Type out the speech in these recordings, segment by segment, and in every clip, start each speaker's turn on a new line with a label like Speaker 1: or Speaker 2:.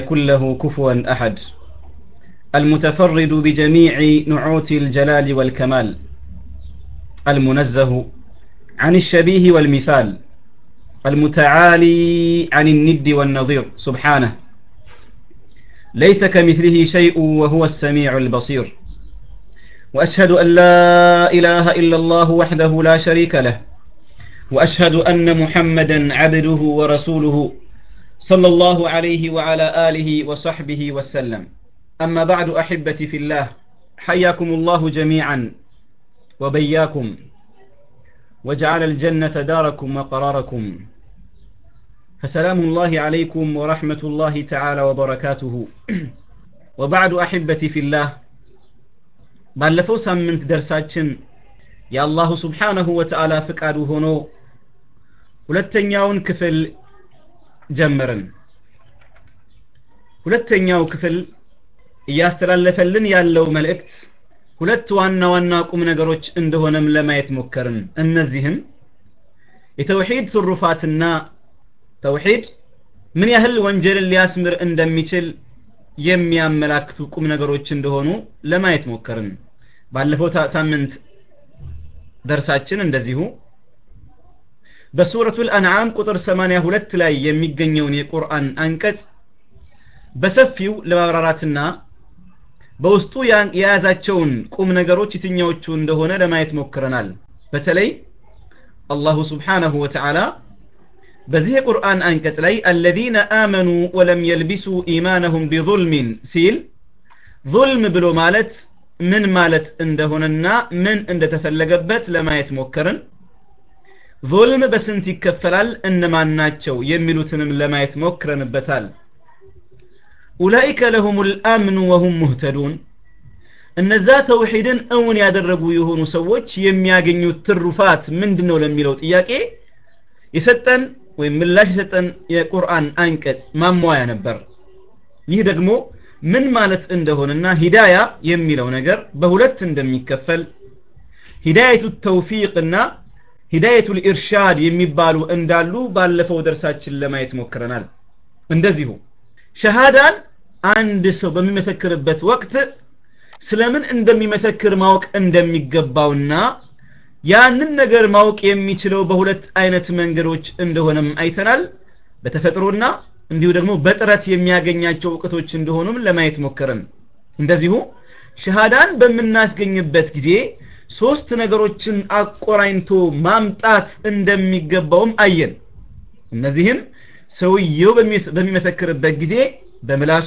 Speaker 1: يكن له كفوا أحد المتفرد بجميع نعوت الجلال والكمال المنزه عن الشبيه والمثال المتعالي عن الند والنظير سبحانه ليس كمثله شيء وهو السميع البصير واشهد ان لا اله الا الله وحده لا شريك له واشهد ان محمدا عبده ورسوله صلى الله عليه وعلى اله وصحبه وسلم اما بعد احبتي في الله حياكم الله جميعا وبياكم وجعل الجنه داركم وقراركم فسلام الله عليكم ورحمه الله تعالى وبركاته وبعد احبتي في الله ባለፈው ሳምንት ደርሳችን የአላሁ ስብሓነሁ ወተዓላ ፍቃዱ ሆኖ ሁለተኛውን ክፍል ጀመርን ሁለተኛው ክፍል እያስተላለፈልን ያለው መልእክት ሁለት ዋና ዋና ቁም ነገሮች እንደሆነም ለማየት ሞከርን እነዚህም የተውሂድ ትሩፋትና ተውሂድ ምን ያህል ወንጀልን ሊያስምር እንደሚችል የሚያመላክቱ ቁም ነገሮች እንደሆኑ ለማየት ሞከርን ባለፈው ሳምንት ደርሳችን እንደዚሁ በሱረቱል አንዓም ቁጥር 82 ላይ የሚገኘውን የቁርአን አንቀጽ በሰፊው ለማብራራትና በውስጡ የያዛቸውን ቁም ነገሮች የትኛዎቹ እንደሆነ ለማየት ሞክረናል በተለይ አላሁ ስብሓነሁ ወተዓላ በዚህ የቁርአን አንቀጽ ላይ አለዚነ አመኑ ወለም የልቢሱ ኢማነሁም ቢظልሚን ሲል ظልም ብሎ ማለት ምን ማለት እንደሆነና ምን እንደተፈለገበት ለማየት ሞከርን ظልም በስንት ይከፈላል እነማን ናቸው የሚሉትንም ለማየት ሞክረንበታል ኡላኢከ ለሁም ልአምኑ ወሁም ሙህተዱን እነዛ ተውሒድን እውን ያደረጉ የሆኑ ሰዎች የሚያገኙት ትሩፋት ምንድን ነው ለሚለው ጥያቄ የሰጠን ወይም ምላሽ የሰጠን የቁርአን አንቀጽ ማሟያ ነበር ይህ ደግሞ ምን ማለት እንደሆነና ሂዳያ የሚለው ነገር በሁለት እንደሚከፈል ሂዳየቱ ተውፊቅና ሂዳየቱ ልኢርሻድ የሚባሉ እንዳሉ ባለፈው ደርሳችን ለማየት ሞክረናል እንደዚሁ ሸሃዳን አንድ ሰው በሚመሰክርበት ወቅት ስለምን እንደሚመሰክር ማወቅ እንደሚገባውና ያንን ነገር ማወቅ የሚችለው በሁለት አይነት መንገዶች እንደሆነም አይተናል በተፈጥሮና እንዲሁ ደግሞ በጥረት የሚያገኛቸው እውቀቶች እንደሆኑም ለማየት ሞከረን እንደዚሁ ሸሃዳን በምናስገኝበት ጊዜ ሶስት ነገሮችን አቆራኝቶ ማምጣት እንደሚገባውም አየን እነዚህም ሰውየው በሚመሰክርበት ጊዜ በምላሱ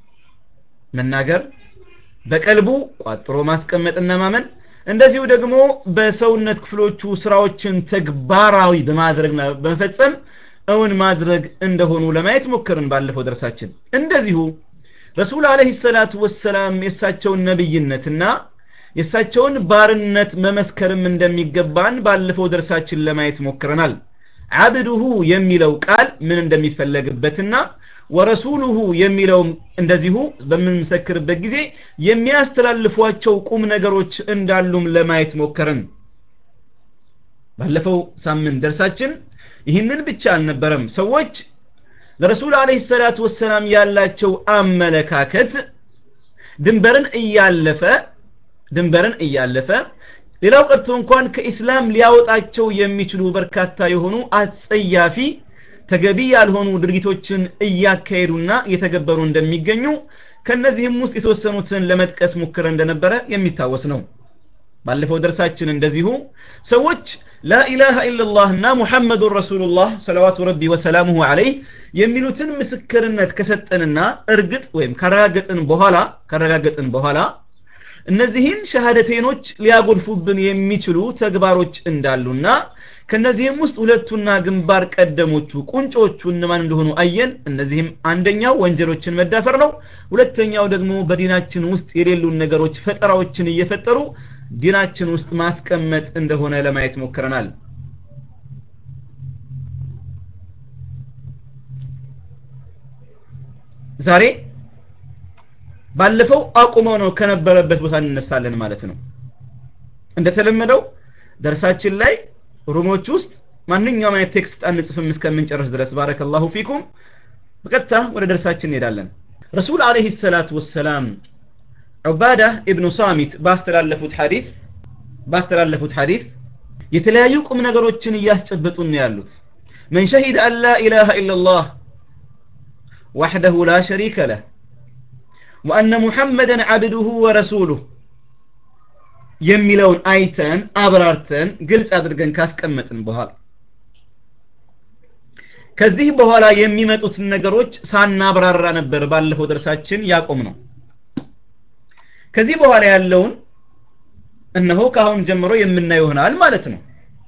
Speaker 1: መናገር በቀልቡ ቋጥሮ ማስቀመጥና ማመን እንደዚሁ ደግሞ በሰውነት ክፍሎቹ ስራዎችን ተግባራዊ በማድረግና በመፈጸም እውን ማድረግ እንደሆኑ ለማየት ሞከርን ባለፈው ደርሳችን እንደዚሁ ረሱል አለህ ሰላቱ ወሰላም የእሳቸውን ነብይነትና የእሳቸውን ባርነት መመስከርም እንደሚገባን ባለፈው ደርሳችን ለማየት ሞክረናል አብዱሁ የሚለው ቃል ምን እንደሚፈለግበትና ወረሱሉሁ የሚለውም እንደዚሁ በምንመሰክርበት ጊዜ የሚያስተላልፏቸው ቁም ነገሮች እንዳሉም ለማየት ሞከርን ባለፈው ሳምንት ደርሳችን ይህንን ብቻ አልነበረም ሰዎች ለረሱል አለህ ሰላቱ ወሰላም ያላቸው አመለካከት ድንበርን እያለፈ ድንበርን እያለፈ ሌላው ቀርቶ እንኳን ከኢስላም ሊያወጣቸው የሚችሉ በርካታ የሆኑ አጸያፊ ተገቢ ያልሆኑ ድርጊቶችን እያካሄዱና እየተገበሩ እንደሚገኙ ከነዚህም ውስጥ የተወሰኑትን ለመጥቀስ ሙክረ እንደነበረ የሚታወስ ነው ባለፈው ደርሳችን እንደዚሁ ሰዎች ላኢላሃ ኢላላህ እና ሙሐመዱን ረሱሉላህ ሰለዋቱ ረቢ ወሰላሙሁ አለይህ የሚሉትን ምስክርነት ከሰጠንና እርግጥ ወይም ካረጋገጥን በኋላ ካረጋገጥን በኋላ እነዚህን ሸሃደቴኖች ሊያጎድፉብን የሚችሉ ተግባሮች እንዳሉና ከነዚህም ውስጥ ሁለቱና ግንባር ቀደሞቹ ቁንጮቹ እነማን እንደሆኑ አየን እነዚህም አንደኛው ወንጀሎችን መዳፈር ነው ሁለተኛው ደግሞ በዲናችን ውስጥ የሌሉን ነገሮች ፈጠራዎችን እየፈጠሩ ዲናችን ውስጥ ማስቀመጥ እንደሆነ ለማየት ሞክረናል ዛሬ ባለፈው አቁመው ነው ከነበረበት ቦታ እንነሳለን ማለት ነው እንደተለመደው ደርሳችን ላይ ሩሞች ውስጥ ማንኛውም አይነት ቴክስት አንጽፍም እስከምንጨርስ ድረስ ባረከላሁ ፊኩም በቀጥታ ወደ ደርሳችን እንሄዳለን ረሱል አለይሂ ሰላቱ ወሰላም ዑባዳ ኢብኑ ሳሚት ባስተላለፉት ሐዲስ ባስተላለፉት ሐዲስ የተለያዩ ቁም ነገሮችን እያስጨበጡን ነው ያሉት መን ሸሂደ አን ላ ኢላሃ ኢላላህ ወሕደሁ ላ ሸሪከ ለህ ወአነ ሙሐመደን ዓብዱሁ ወረሱሉህ የሚለውን አይተን አብራርተን ግልጽ አድርገን ካስቀመጥን በኋላ ከዚህ በኋላ የሚመጡትን ነገሮች ሳናብራራ ነበር ባለፈው ደርሳችን ያቆም ነው ከዚህ በኋላ ያለውን እነሆ ከአሁን ጀምሮ የምናየው ይሆናል ማለት ነው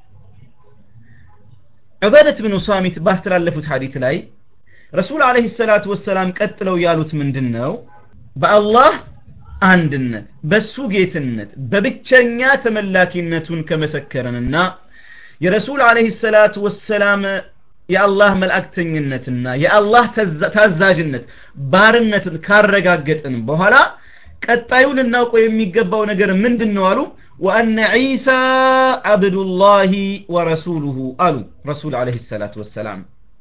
Speaker 1: ዑባደት ብኑ ሳሚት ባስተላለፉት ሐዲት ላይ ረሱል አለይሂ ሰላቱ ወሰላም ቀጥለው ያሉት ምንድን ነው በአላህ አንድነት በሱ ጌትነት በብቸኛ ተመላኪነቱን ከመሰከረንና የረሱል አለይሂ ሰላቱ ወሰላም የአላህ መልእክተኝነትና የአላህ ታዛዥነት ባርነትን ካረጋገጥን በኋላ ቀጣዩ ልናውቀው የሚገባው ነገር ምንድን ነው አሉ ወአነ ዒሳ አብዱላሂ ወረሱሉሁ አሉ ረሱል አለይሂ ሰላቱ ወሰላም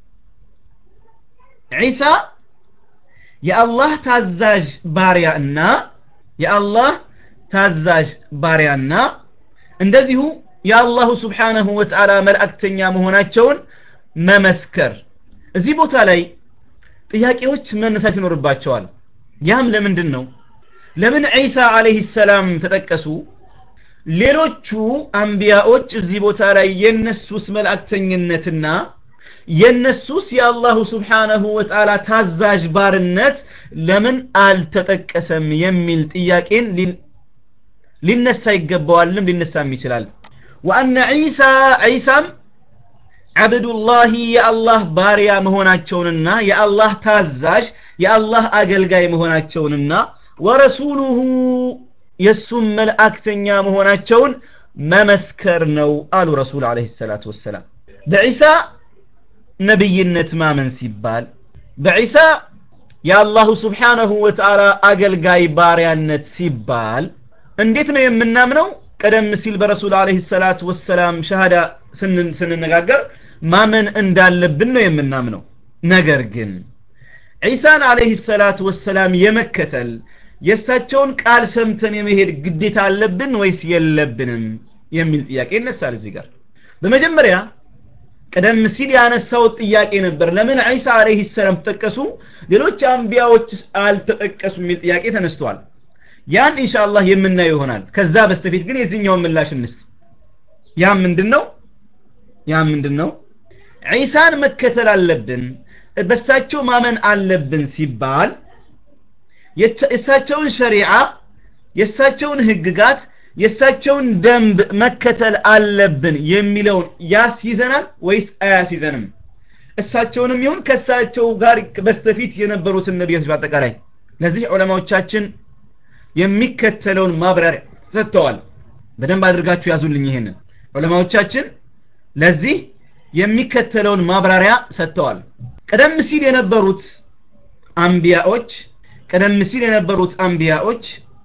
Speaker 1: ዒሳ የአላህ ታዛዥ ባሪያ እና የአላህ ታዛዥ ባሪያና እንደዚሁ የአላሁ ስብሓነሁ ወተዓላ መልእክተኛ መሆናቸውን መመስከር እዚህ ቦታ ላይ ጥያቄዎች መነሳት ይኖርባቸዋል ያም ለምንድን ነው ለምን ዒሳ አለይሂ ሰላም ተጠቀሱ ሌሎቹ አንቢያዎች እዚህ ቦታ ላይ የነሱስ መልእክተኝነትና የነሱስ የአላሁ ስብሓነሁ ወተዓላ ታዛዥ ባርነት ለምን አልተጠቀሰም የሚል ጥያቄን ሊነሳ ይገባዋልም ሊነሳም ይችላል ወአነ ዒሳ ዒሳም አብዱላሂ የአላህ ባሪያ መሆናቸውንና የአላህ ታዛዥ የአላህ አገልጋይ መሆናቸውንና ወረሱሉሁ የእሱም መልእክተኛ መሆናቸውን መመስከር ነው አሉ ረሱል አለይሂ ሰላቱ ወሰላም በዒሳ ነብይነት ማመን ሲባል በዒሳ የአላሁ ስብሓነሁ ወተዓላ አገልጋይ ባሪያነት ሲባል እንዴት ነው የምናምነው ቀደም ሲል በረሱል አለይሂ ሰላቱ ወሰላም ሸሃዳ ስንነጋገር ማመን እንዳለብን ነው የምናምነው ነገር ግን ዒሳን አለይሂ ሰላቱ ወሰላም የመከተል የእሳቸውን ቃል ሰምተን የመሄድ ግዴታ አለብን ወይስ የለብንም የሚል ጥያቄ ይነሳል እዚህ ጋር በመጀመሪያ ቀደም ሲል ያነሳው ጥያቄ ነበር ለምን ዒሳ አለይሂ ሰላም ተጠቀሱ ሌሎች አንቢያዎች አልተጠቀሱ የሚል ጥያቄ ተነስቷል ያን ኢንሻአላህ የምናየው ይሆናል ከዛ በስተፊት ግን የዚህኛውን ምላሽ እንስጥ ያ ምንድነው ያ ምንድነው ዒሳን መከተል አለብን በሳቸው ማመን አለብን ሲባል የእሳቸውን ሸሪዓ የእሳቸውን ህግጋት የእሳቸውን ደንብ መከተል አለብን የሚለውን ያስይዘናል ወይስ አያስይዘንም እሳቸውንም ይሁን ከእሳቸው ጋር በስተፊት የነበሩትን ነቢያቶች በአጠቃላይ ለዚህ ዑለማዎቻችን የሚከተለውን ማብራሪያ ሰጥተዋል በደንብ አድርጋችሁ ያዙልኝ ይሄንን ዑለማዎቻችን ለዚህ የሚከተለውን ማብራሪያ ሰጥተዋል ቀደም ሲል የነበሩት አንቢያዎች ቀደም ሲል የነበሩት አንቢያዎች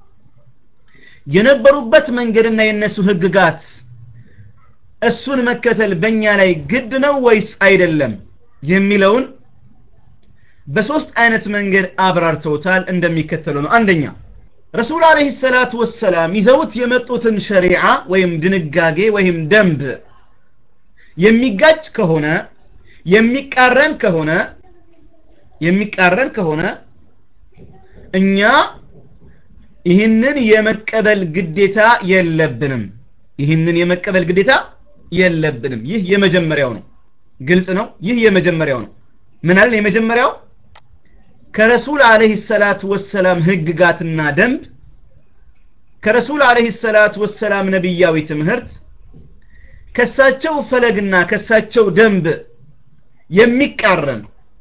Speaker 1: የነበሩበት መንገድና የነሱ ህግጋት እሱን መከተል በእኛ ላይ ግድ ነው ወይስ አይደለም የሚለውን በሶስት አይነት መንገድ አብራርተውታል እንደሚከተለው ነው አንደኛ ረሱል አለይሂ ሰላቱ ወሰላም ይዘውት የመጡትን ሸሪዓ ወይም ድንጋጌ ወይም ደንብ የሚጋጭ ከሆነ የሚቃረን ከሆነ የሚቃረን ከሆነ እኛ ይህንን የመቀበል ግዴታ የለብንም ይህንን የመቀበል ግዴታ የለብንም ይህ የመጀመሪያው ነው ግልጽ ነው ይህ የመጀመሪያው ነው ምን አለን የመጀመሪያው ከረሱል አለይሂ ሰላቱ ወሰላም ህግጋትና ደንብ ከረሱል አለይሂ ሰላቱ ወሰላም ነቢያዊ ትምህርት ከሳቸው ፈለግና ከሳቸው ደንብ የሚቃረን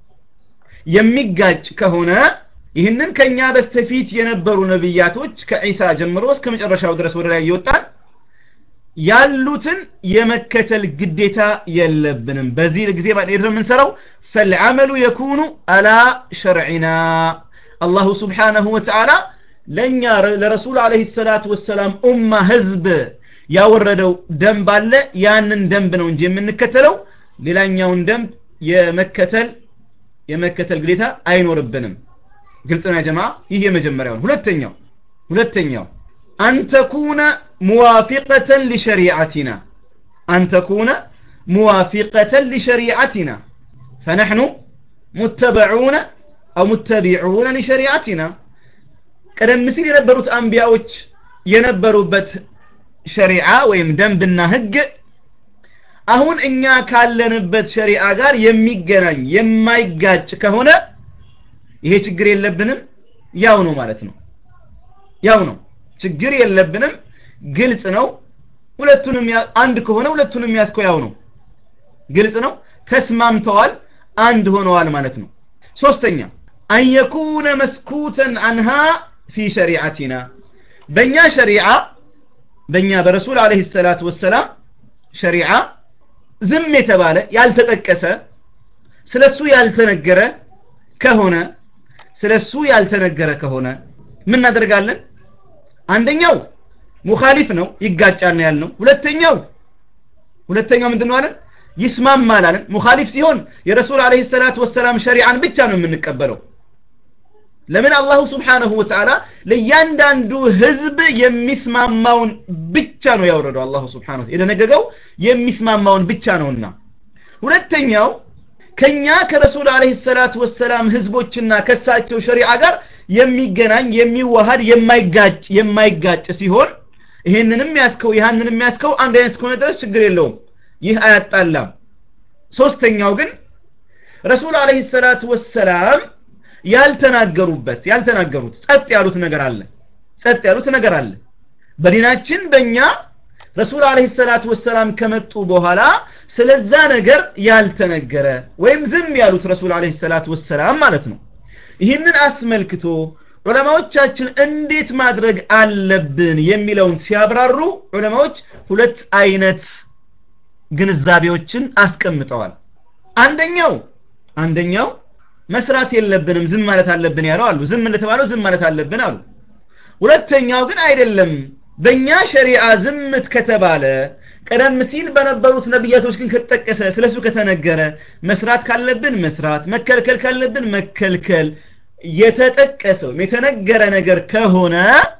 Speaker 1: የሚጋጭ ከሆነ ይህንን ከኛ በስተፊት የነበሩ ነብያቶች ከዒሳ ጀምሮ እስከ መጨረሻው ድረስ ወደ ላይ እየወጣን ያሉትን የመከተል ግዴታ የለብንም በዚህ ጊዜ ነው የምንሰራው ፈልዓመሉ የኩኑ አላ ሸርዒና አላሁ ስብሓነሁ ወተዓላ ለእኛ ለረሱል አለህ ሰላት ወሰላም ኡማ ህዝብ ያወረደው ደንብ አለ ያንን ደንብ ነው እንጂ የምንከተለው ሌላኛውን ደንብ የመከተል የመከተል ግዴታ አይኖርብንም ግልጽ ነው ጀማ ይህ የመጀመሪያው ሁለተኛው ሁለተኛው አን ተኩነ ሙዋፊቀተን ሊሸሪዓቲና አን ተኩነ ሙዋፊቀተን ሊሸሪዓቲና ፈነሕኑ ሙተበዑነ አው ሙተቢዑነ ሊሸሪዓቲና ቀደም ሲል የነበሩት አንቢያዎች የነበሩበት ሸሪዓ ወይም ደንብና ህግ አሁን እኛ ካለንበት ሸሪዓ ጋር የሚገናኝ የማይጋጭ ከሆነ ይሄ ችግር የለብንም ያው ነው ማለት ነው ያው ነው ችግር የለብንም ግልጽ ነው ሁለቱንም አንድ ከሆነ ሁለቱንም ያስከው ያው ነው ግልጽ ነው ተስማምተዋል አንድ ሆነዋል ማለት ነው ሶስተኛ አን የኩነ መስኩተን አንሃ ፊ ሸሪዓቲና በእኛ ሸሪዓ በእኛ በረሱል አለህ ሰላት ወሰላም ሸሪዓ ዝም የተባለ ያልተጠቀሰ ስለሱ ያልተነገረ ከሆነ ስለሱ ያልተነገረ ከሆነ ምን እናደርጋለን አንደኛው ሙኻሊፍ ነው ይጋጫል ያልነው ሁለተኛው ሁለተኛው ምንድን ነው አለን ይስማማል አለን ሙኻሊፍ ሲሆን የረሱል አለህ ሰላት ወሰላም ሸሪዓን ብቻ ነው የምንቀበለው ለምን አላሁ ስብሓንሁ ወተዓላ ለእያንዳንዱ ህዝብ የሚስማማውን ብቻ ነው ያወረደው አላሁ ስብሓን የደነገገው የሚስማማውን ብቻ ነውና ሁለተኛው ከኛ ከረሱል አለህ ሰላት ወሰላም ህዝቦችና ከሳቸው ሸሪዓ ጋር የሚገናኝ የሚዋሃድ የማይጋጭ የማይጋጭ ሲሆን ይህንንም ያስከው ይህንንም ያስከው አንድ አይነት እስከሆነ ድረስ ችግር የለውም ይህ አያጣላም ሶስተኛው ግን ረሱል አለህ ሰላት ወሰላም ያልተናገሩበት ያልተናገሩት ጸጥ ያሉት ነገር አለ ጸጥ ያሉት ነገር አለ በዲናችን በእኛ ረሱል አለህ ሰላት ወሰላም ከመጡ በኋላ ስለዛ ነገር ያልተነገረ ወይም ዝም ያሉት ረሱል አለህ ሰላት ወሰላም ማለት ነው ይህንን አስመልክቶ ዑለማዎቻችን እንዴት ማድረግ አለብን የሚለውን ሲያብራሩ ዑለማዎች ሁለት አይነት ግንዛቤዎችን አስቀምጠዋል አንደኛው አንደኛው መስራት የለብንም ዝም ማለት አለብን ያለው አሉ ዝም እንደተባለው ዝም ማለት አለብን አሉ ሁለተኛው ግን አይደለም በእኛ ሸሪዓ ዝምት ከተባለ ቀደም ሲል በነበሩት ነቢያቶች ግን ከተጠቀሰ ስለሱ ከተነገረ መስራት ካለብን መስራት መከልከል ካለብን መከልከል የተጠቀሰው የተነገረ ነገር ከሆነ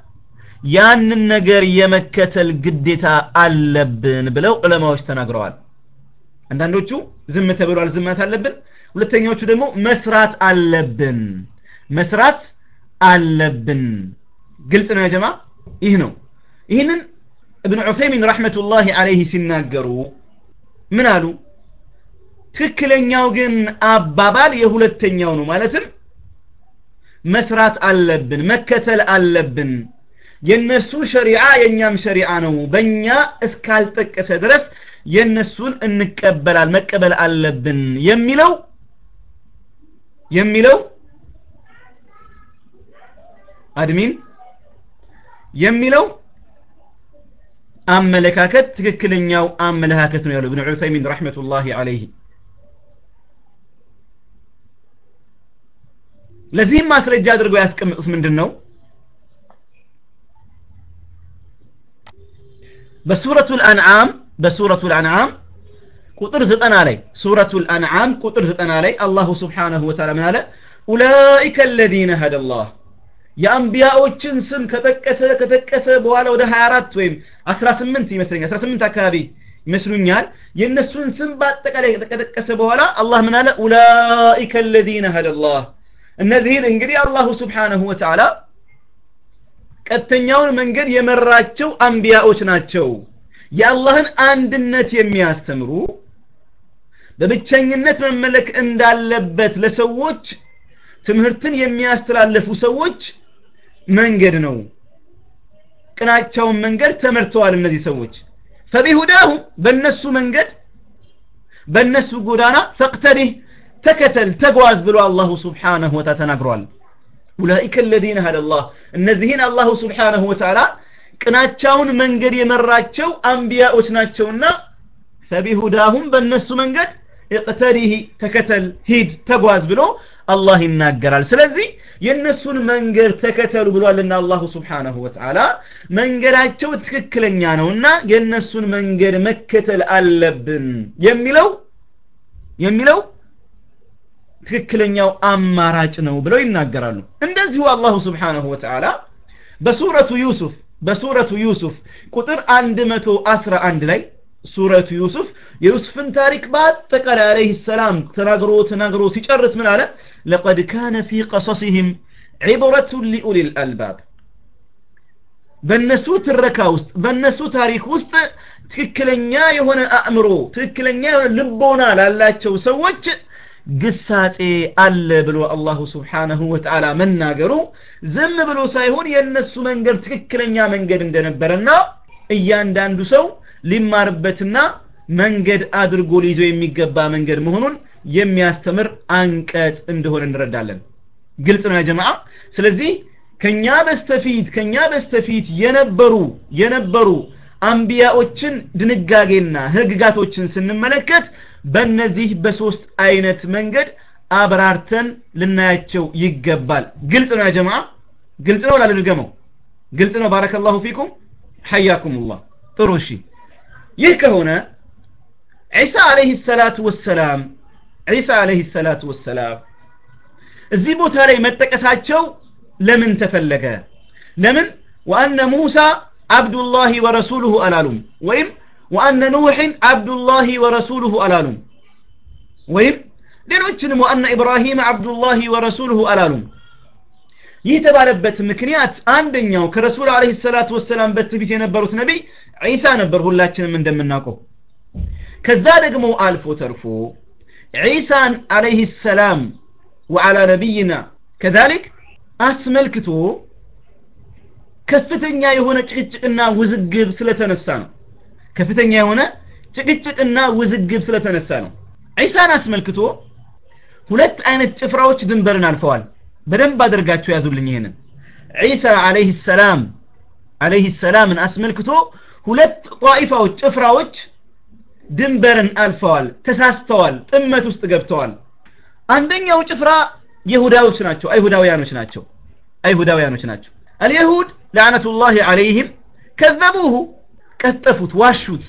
Speaker 1: ያንን ነገር የመከተል ግዴታ አለብን ብለው ዑለማዎች ተናግረዋል አንዳንዶቹ ዝም ተብሏል ዝማት አለብን ሁለተኛዎቹ ደግሞ መስራት አለብን መስራት አለብን ግልጽ ነው ያጀማ ይህ ነው ይህንን እብን ዑሰይሚን ረሕመቱላሂ አለይህ ሲናገሩ ምን አሉ ትክክለኛው ግን አባባል የሁለተኛው ነው ማለትም መስራት አለብን መከተል አለብን የነሱ ሸሪዓ የኛም ሸሪዓ ነው በእኛ እስካልጠቀሰ ድረስ የነሱን እንቀበላል መቀበል አለብን የሚለው የሚለው አድሚን የሚለው አመለካከት ትክክለኛው አመለካከት ነው ያለው እብን ዑሰይሚን ረሕመቱላሂ አለይህ ለዚህም ማስረጃ አድርገው ያስቀምጡት ምንድን ነው በሱረቱ ልአንዓም በሱረቱ ልአንዓም ቁጥር ዘጠና ላይ ሱረቱ ልአንዓም ቁጥር ዘጠና ላይ አላሁ ስብሓነሁ ወተዓላ ምን አለ ኡላኢከ አለዚነ ሀደላህ የአንቢያዎችን ስም ከጠቀሰ ከጠቀሰ በኋላ ወደ 24 ወይም 18 ይመስለኛል 18 አካባቢ ይመስሉኛል የእነሱን ስም በአጠቃላይ ከጠቀሰ በኋላ አላህ ምን አለ ኡላኢከ አለዚነ ሀደላህ እነዚህን እንግዲህ አላሁ ስብሓነሁ ወተዓላ ቀጥተኛውን መንገድ የመራቸው አንቢያዎች ናቸው የአላህን አንድነት የሚያስተምሩ በብቸኝነት መመለክ እንዳለበት ለሰዎች ትምህርትን የሚያስተላልፉ ሰዎች መንገድ ነው ቅናቸውን መንገድ ተመርተዋል እነዚህ ሰዎች ፈቢሁዳሁም በእነሱ መንገድ በእነሱ ጎዳና ፈቅተሪህ ተከተል ተጓዝ ብሎ አላሁ ስብሓነሁ ወተዓላ ተናግሯል ኡላኢከ አለዚነ ሀደላህ እነዚህን አላሁ ስብሓነሁ ወተዓላ ቅናቻውን መንገድ የመራቸው አንቢያዎች ናቸውና ፈቢሁዳሁም በእነሱ መንገድ እቅተሪህ ተከተል ሂድ ተጓዝ ብሎ አላህ ይናገራል ስለዚህ የእነሱን መንገድ ተከተሉ ብሏልና አላሁ ስብሓነሁ ወተዓላ መንገዳቸው ትክክለኛ ነውና የእነሱን መንገድ መከተል አለብን የሚለው የሚለው ትክክለኛው አማራጭ ነው ብለው ይናገራሉ እንደዚሁ አላሁ ስብሓንሁ ወተዓላ በሱረቱ ዩሱፍ በሱረቱ ዩሱፍ ቁጥር 111 ላይ ሱረቱ ዩሱፍ የዩሱፍን ታሪክ በአጠቃላይ አለይህ ሰላም ተናግሮ ተናግሮ ሲጨርስ ምን አለ ለቀድ ካነ ፊ ቀሰሲህም ዒብረቱን ሊኡሊ ልአልባብ በእነሱ ትረካ ውስጥ በእነሱ ታሪክ ውስጥ ትክክለኛ የሆነ አእምሮ ትክክለኛ የሆነ ልቦና ላላቸው ሰዎች ግሳጼ አለ ብሎ አላሁ ስብሓነሁ ወተዓላ መናገሩ ዝም ብሎ ሳይሆን የእነሱ መንገድ ትክክለኛ መንገድ እንደነበረና እያንዳንዱ ሰው ሊማርበትና መንገድ አድርጎ ሊይዘው የሚገባ መንገድ መሆኑን የሚያስተምር አንቀጽ እንደሆነ እንረዳለን ግልጽ ነው ያጀማዓ ስለዚህ ከኛ በስተፊት ከኛ በስተፊት የነበሩ የነበሩ አንቢያዎችን ድንጋጌና ህግጋቶችን ስንመለከት በእነዚህ በሶስት አይነት መንገድ አብራርተን ልናያቸው ይገባል ግልጽ ነው ያጀማ ግልጽ ነው ላልድገመው ግልጽ ነው ባረከላሁ ፊኩም ሐያኩሙላህ ጥሩ እሺ ይህ ከሆነ ዒሳ አለይህ ሰላቱ ወሰላም ዒሳ አለይህ ሰላቱ ወሰላም እዚህ ቦታ ላይ መጠቀሳቸው ለምን ተፈለገ ለምን ወአነ ሙሳ አብዱላሂ ወረሱሉሁ አላሉም ወይም ወአነ ኑሕን አብዱላሂ ወረሱሉሁ አላሉም ወይም ሌሎችንም ወአነ ኢብራሂም አብዱላሂ ወረሱሉሁ አላሉም ይህ የተባለበት ምክንያት አንደኛው ከረሱል አለህ ሰላቱ ወሰላም በስተፊት የነበሩት ነቢይ ዒሳ ነበር ሁላችንም እንደምናውቀው ከዛ ደግሞ አልፎ ተርፎ ዒሳን አለይህ ሰላም ወዓላ ነቢይና ከዛሊክ አስመልክቶ ከፍተኛ የሆነ ጭቅጭቅና ውዝግብ ስለተነሳ ነው ከፍተኛ የሆነ ጭቅጭቅና ውዝግብ ስለተነሳ ነው ዒሳን አስመልክቶ ሁለት አይነት ጭፍራዎች ድንበርን አልፈዋል በደንብ አድርጋችሁ ያዙልኝ ይሄንን ዒሳ አለይህ ሰላም አለይህ ሰላምን አስመልክቶ ሁለት ጣኢፋዎች ጭፍራዎች ድንበርን አልፈዋል ተሳስተዋል ጥመት ውስጥ ገብተዋል አንደኛው ጭፍራ ይሁዳዎች ናቸው አይሁዳውያኖች ናቸው አይሁዳውያኖች ናቸው አልየሁድ ላዕነቱላህ አለይህም ከዘቡሁ ቀጠፉት ዋሹት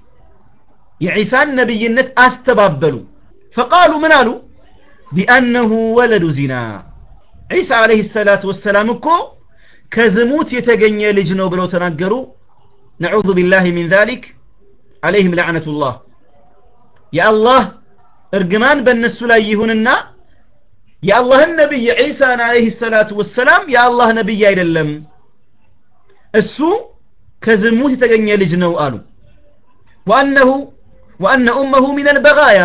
Speaker 1: የዒሳን ነቢይነት አስተባበሉ ፈቃሉ ምን አሉ ቢአነሁ ወለዱ ዚና ዒሳ አለህ ሰላት ወሰላም እኮ ከዝሙት የተገኘ ልጅ ነው ብለው ተናገሩ ነዑዙ ቢላህ ሚን ዛሊክ አለይህም ላዕነቱላህ የአላህ እርግማን በእነሱ ላይ ይሁንና የአላህን ነቢይ ዒሳን አለህ ሰላቱ ወሰላም የአላህ ነቢይ አይደለም እሱ ከዝሙት የተገኘ ልጅ ነው አሉ ወአነሁ ወአነ ኡመሁ ሚን አልበጋያ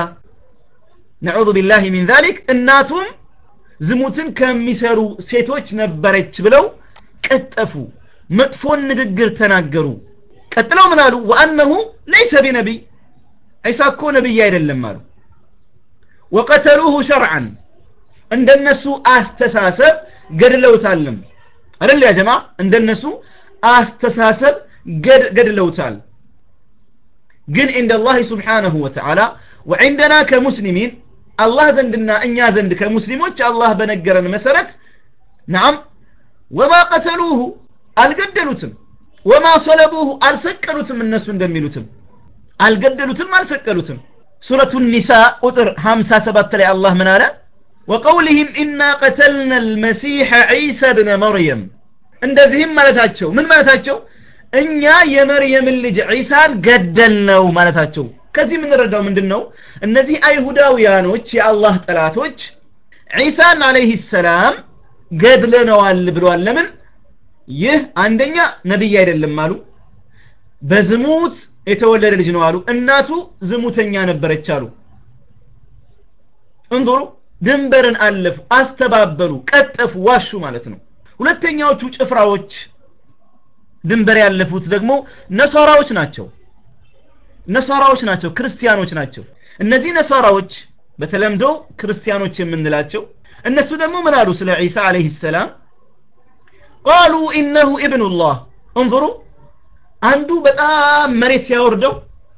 Speaker 1: ነዑዙ ቢላህ ሚን ዛሊክ እናቱም ዝሙትን ከሚሰሩ ሴቶች ነበረች ብለው ቀጠፉ መጥፎን ንግግር ተናገሩ ቀጥለው ምን አሉ ወአነሁ ለይሰ ቢነቢይ ዒሳ እኮ ነቢይ አይደለም አሉ ወቀተሉሁ ሸርዓን እንደነሱ አስተሳሰብ ገድለውታልም አይደል ያ ጀማ እንደነሱ አስተሳሰብ ገድለውታል ግን عند الله سبحانه وتعالى وعندنا كمسلمين الله ዘንድና እኛ ዘንድ ከሙስሊሞች አላህ በነገረን መሰረት نعم وما قتلوه አልገደሉትም وما صلبوه አልሰቀሉትም እነሱ እንደሚሉትም አልገደሉትም አልሰቀሉትም ሱረቱ ኒሳ ቁጥር 57 ላይ አላህ ምን አለ وقولهم إنا قتلنا المسيح عيسى بن مريم እንደዚህም ማለታቸው ምን ማለታቸው እኛ የመርየምን ልጅ ዒሳን ገደልነው ማለታቸው ከዚህ የምንረዳው ምንድን ነው እነዚህ አይሁዳውያኖች የአላህ ጠላቶች ዒሳን አለይህ ሰላም ገድለነዋል ብለዋል ለምን ይህ አንደኛ ነቢይ አይደለም አሉ በዝሙት የተወለደ ልጅ ነው አሉ እናቱ ዝሙተኛ ነበረች አሉ እንዞሩ ድንበርን አለፉ አስተባበሉ ቀጠፉ ዋሹ ማለት ነው ሁለተኛዎቹ ጭፍራዎች ድንበር ያለፉት ደግሞ ነሳራዎች ናቸው ነሳራዎች ናቸው ክርስቲያኖች ናቸው እነዚህ ነሳራዎች በተለምዶ ክርስቲያኖች የምንላቸው እነሱ ደግሞ ምን አሉ ስለ ዒሳ አለይህ ሰላም ቃሉ ኢነሁ ኢብኑላህ እንظሩ አንዱ በጣም መሬት ሲያወርደው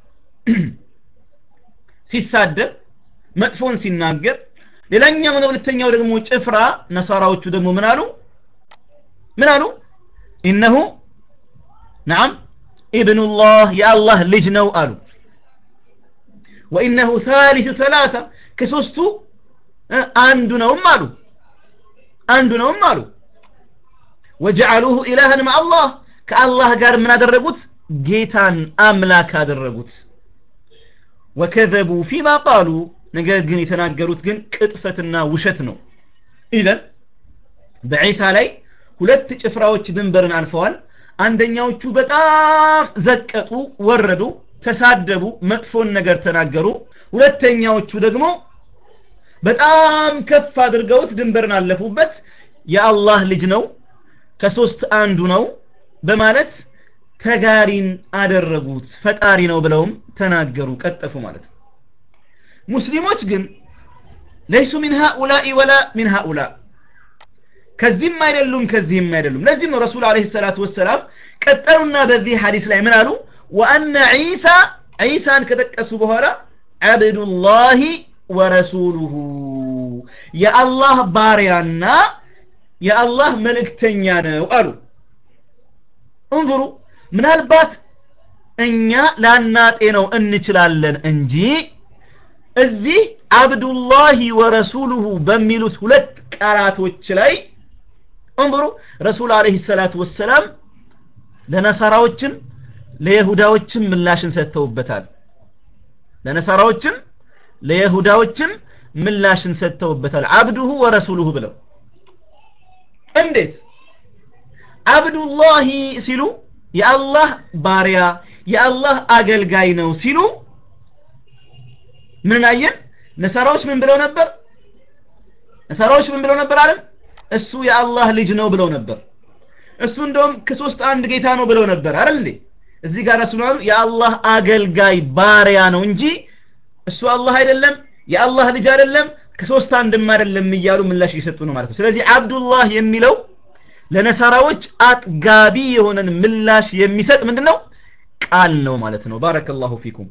Speaker 1: ሲሳደብ መጥፎን ሲናገር ሌላኛው ሁለተኛው ደግሞ ጭፍራ ነሳራዎቹ ደግሞ ምን አሉ ምን አሉ ኢነሁ ነዓም ኢብኑላህ የአላህ ልጅ ነው አሉ ወኢነሁ ታሊቱ ሰላሳ ከሶስቱ አንዱ ነውም አሉ አንዱ ነውም አሉ ወጀዓሉሁ ኢላህን ማአላህ ከአላህ ጋር ምን አደረጉት ጌታን አምላክ አደረጉት ወከዘቡ ፊማ ቃሉ ነገር ግን የተናገሩት ግን ቅጥፈትና ውሸት ነው ኢዘን በዒሳ ላይ ሁለት ጭፍራዎች ድንበርን አልፈዋል አንደኛዎቹ በጣም ዘቀጡ ወረዱ ተሳደቡ መጥፎን ነገር ተናገሩ ሁለተኛዎቹ ደግሞ በጣም ከፍ አድርገውት ድንበርን አለፉበት የአላህ ልጅ ነው ከሶስት አንዱ ነው በማለት ተጋሪን አደረጉት ፈጣሪ ነው ብለውም ተናገሩ ቀጠፉ ማለት ነው ሙስሊሞች ግን ለይሱ ሚን ሃኡላኢ ወላ ሚን ሃኡላ ከዚህም አይደሉም ከዚህም አይደሉም ለዚህም ነው ረሱል አለይሂ ሰላቱ ወሰላም ቀጠሉና በዚህ ሐዲስ ላይ ምን አሉ ወአነ ዒሳ ዒሳን ከጠቀሱ በኋላ አብዱላሂ ወረሱሉሁ የአላህ ባሪያና የአላህ መልእክተኛ ነው አሉ እንظሩ ምናልባት እኛ ላናጤነው እንችላለን እንጂ እዚህ አብዱላሂ ወረሱሉሁ በሚሉት ሁለት ቃላቶች ላይ እንظሩ ረሱል አለይሂ ሰላቱ ወሰላም ለነሳራዎችም ለይሁዳዎችም ምላሽን ሰጥተውበታል ለነሳራዎችም ለይሁዳዎችም ምላሽን ሰጥተውበታል አብዱሁ ወረሱሉሁ ብለው እንዴት አብዱላሂ ሲሉ የአላህ ባሪያ የአላህ አገልጋይ ነው ሲሉ ምን አየን ነሳራዎች ምን ብለው ነበር ነሳራዎች ምን ብለው ነበር አለም እሱ የአላህ ልጅ ነው ብለው ነበር እሱ እንደውም ከሶስት አንድ ጌታ ነው ብለው ነበር አይደል እንዴ እዚህ ጋር ረሱል አሉ የአላህ አገልጋይ ባሪያ ነው እንጂ እሱ አላህ አይደለም የአላህ ልጅ አይደለም ከሶስት አንድም አይደለም እያሉ ምላሽ እየሰጡ ነው ማለት ነው ስለዚህ አብዱላህ የሚለው ለነሳራዎች አጥጋቢ የሆነን ምላሽ የሚሰጥ ምንድነው ቃል ነው ማለት ነው ባረከላሁ ፊኩም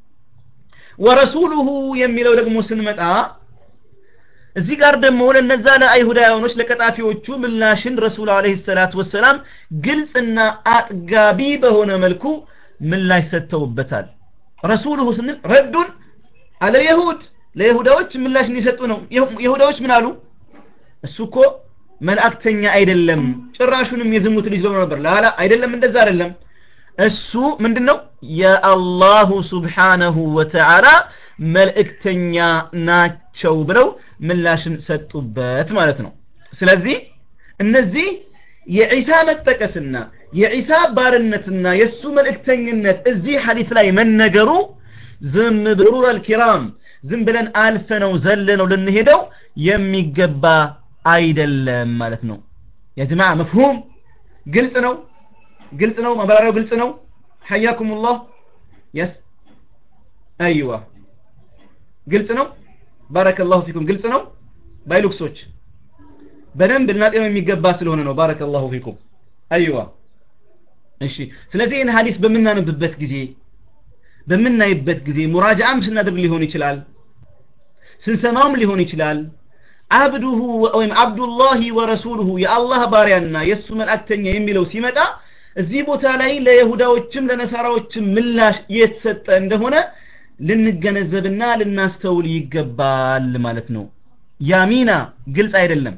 Speaker 1: ወረሱሉሁ የሚለው ደግሞ ስንመጣ እዚህ ጋር ደግሞ ለነዛ ለአይሁዳውያኖች ለቀጣፊዎቹ ምላሽን ረሱል አለይሂ ሰላቱ ወሰላም ግልጽና አጥጋቢ በሆነ መልኩ ምላሽ ሰጥተውበታል ረሱሉሁ ስንል ረዱን አለ የሁድ ለይሁዳዎች ምላሽ እንዲሰጡ ነው ይሁዳዎች ምን አሉ እሱ እኮ መልእክተኛ አይደለም ጭራሹንም የዝሙት ልጅ ብለው ነበር ላላ አይደለም እንደዛ አይደለም እሱ ምንድነው የአላሁ ስብሓነሁ ወተዓላ መልእክተኛ ናቸው ብለው ምላሽን ሰጡበት ማለት ነው ስለዚህ እነዚህ የዒሳ መጠቀስና የዒሳ ባርነትና የእሱ መልእክተኝነት እዚህ ሐዲስ ላይ መነገሩ ዝም ብሩር አልኪራም ዝም ብለን አልፈነው ዘለነው ልንሄደው የሚገባ አይደለም ማለት ነው የጅማ መፍሁም ግልጽ ነው ግልጽ ነው ማብራሪያው ግልጽ ነው حياكم الله يس ايوه ግልጽ ነው ባረከ ላሁ ፊኩም ግልጽ ነው ባይሉክሶች በደንብ ልናጤነው የሚገባ ስለሆነ ነው ባረከ ላሁ ፊኩም አይዋ እሺ ስለዚህ ይህን ሀዲስ በምናነብበት ጊዜ በምናይበት ጊዜ ሙራጃአም ስናደርግ ሊሆን ይችላል ስንሰማውም ሊሆን ይችላል አብዱሁ ወይም አብዱላሂ ወረሱሉሁ የአላህ ባሪያና የእሱ መልእክተኛ የሚለው ሲመጣ እዚህ ቦታ ላይ ለይሁዳዎችም ለነሳራዎችም ምላሽ የተሰጠ እንደሆነ ልንገነዘብና ልናስተውል ይገባል ማለት ነው ያሚና ግልጽ አይደለም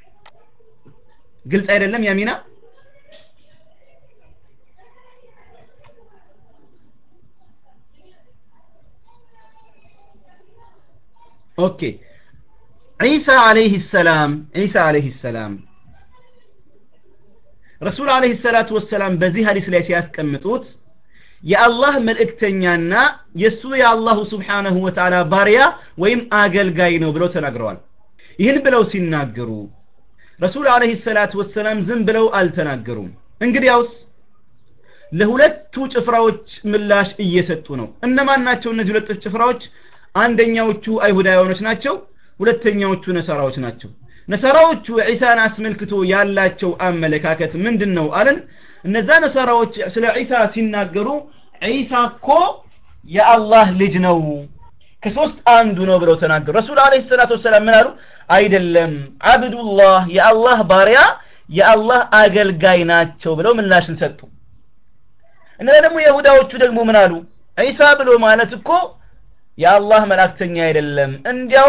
Speaker 1: ግልጽ አይደለም ያሚና ኦኬ ዒሳ አለይህ ሰላም ዒሳ አለይህ ሰላም ረሱል አለይህ ሰላቱ ወሰላም በዚህ ሀዲስ ላይ ሲያስቀምጡት የአላህ መልእክተኛና የእሱ የአላሁ ስብሓነሁ ወተዓላ ባሪያ ወይም አገልጋይ ነው ብለው ተናግረዋል ይህን ብለው ሲናገሩ ረሱል አለህ ሰላት ወሰላም ዝም ብለው አልተናገሩም እንግዲያውስ ለሁለቱ ጭፍራዎች ምላሽ እየሰጡ ነው እነማን ናቸው እነዚህ ሁለቱ ጭፍራዎች አንደኛዎቹ አይሁዳውያኖች ናቸው ሁለተኛዎቹ ነሳራዎች ናቸው ነሳራዎቹ ዒሳን አስመልክቶ ያላቸው አመለካከት ምንድን ነው አለን እነዛ ነሳራዎች ስለ ዒሳ ሲናገሩ ዒሳ እኮ የአላህ ልጅ ነው ከሶስት አንዱ ነው ብለው ተናገሩ ረሱል አለ ሰላት ወሰላም ምን አሉ አይደለም አብዱላህ የአላህ ባሪያ የአላህ አገልጋይ ናቸው ብለው ምላሽን ሰጡ እነዛ ደግሞ የሁዳዎቹ ደግሞ ምን አሉ ዒሳ ብሎ ማለት እኮ የአላህ መላእክተኛ አይደለም እንዲያውም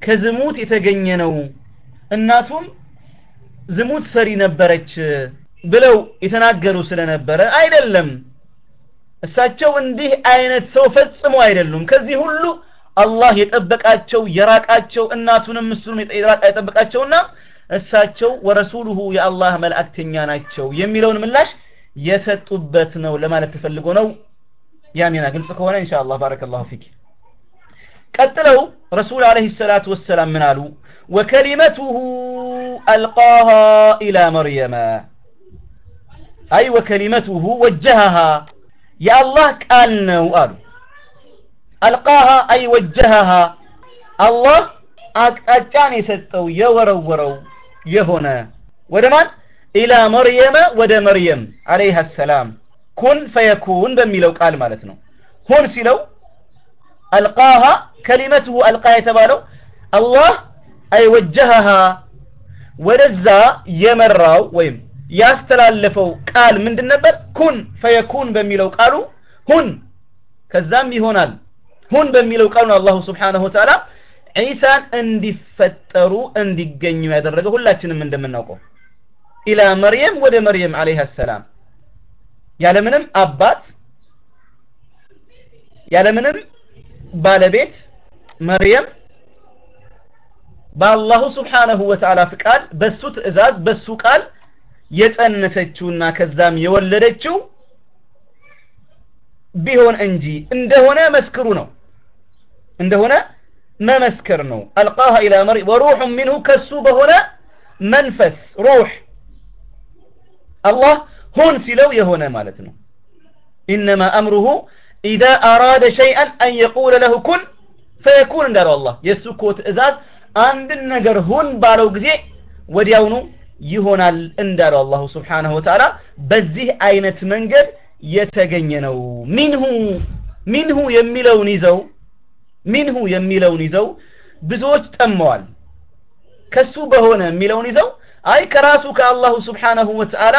Speaker 1: ከዝሙት የተገኘ ነው እናቱም ዝሙት ሰሪ ነበረች ብለው የተናገሩ ስለነበረ አይደለም እሳቸው እንዲህ አይነት ሰው ፈጽሞ አይደሉም ከዚህ ሁሉ አላህ የጠበቃቸው የራቃቸው እናቱንም እሱንም የጠበቃቸውና እሳቸው ወረሱሉሁ የአላህ መልእክተኛ ናቸው የሚለውን ምላሽ የሰጡበት ነው ለማለት ተፈልጎ ነው ያሚና ግልጽ ከሆነ ኢንሻአላህ ባረከላሁ ፊክ ቀጥለው ረሱል አለይሂ ሰላቱ ወሰላም ምን አሉ ወከሊመቱሁ አልቃሃ ኢላ መርየመ አይ ወከሊመቱሁ ወጀሃሃ የአላህ ቃል ነው አሉ አልቃሃ አይ ወጀሃሃ አላህ አቅጣጫን የሰጠው የወረወረው የሆነ ወደ ማን ኢላ መርየመ ወደ መርየም አለይሃ ሰላም ኩን ፈየኩን በሚለው ቃል ማለት ነው ሁን ሲለው አልቃሃ ከሊመትሁ አልቃ የተባለው አላህ አይ ወጀሃሃ ወደዛ የመራው ወይም ያስተላለፈው ቃል ምንድን ነበር ኩን ፈየኩን በሚለው ቃሉ ሁን ከዛም ይሆናል ሁን በሚለው ቃሉ ነው አላሁ ስብሓንሁ ወተዓላ ዒሳን እንዲፈጠሩ እንዲገኙ ያደረገ ሁላችንም እንደምናውቀው ኢላ መርየም ወደ መርየም አለይሃ ሰላም ያለምንም አባት ያለምንም ባለቤት መርየም በአላሁ ስብሓነሁ ወተዓላ ፍቃድ በሱ ትእዛዝ በሱ ቃል የጸነሰችውና ከዛም የወለደችው ቢሆን እንጂ እንደሆነ መስክሩ ነው እንደሆነ መመስከር ነው አልቃሃ ኢላ መርየም ወሩሑ ሚንሁ ከሱ በሆነ መንፈስ ሩህ አላህ ሁን ሲለው የሆነ ማለት ነው ኢነማ አምሩሁ ኢዛ አራደ ሸይአን አን የቁለ ለሁ ኩን ፈየኩን እንዳለው አላህ የእሱ እኮ ትእዛዝ አንድን ነገር ሁን ባለው ጊዜ ወዲያውኑ ይሆናል እንዳለው አላሁ ስብሓንሁ ወተዓላ በዚህ አይነት መንገድ የተገኘ ነው ሚንሁ ሚንሁ የሚለውን ይዘው ሚንሁ የሚለውን ይዘው ብዙዎች ጠመዋል ከሱ በሆነ የሚለውን ይዘው አይ ከራሱ ከአላሁ ስብሓንሁ ወተዓላ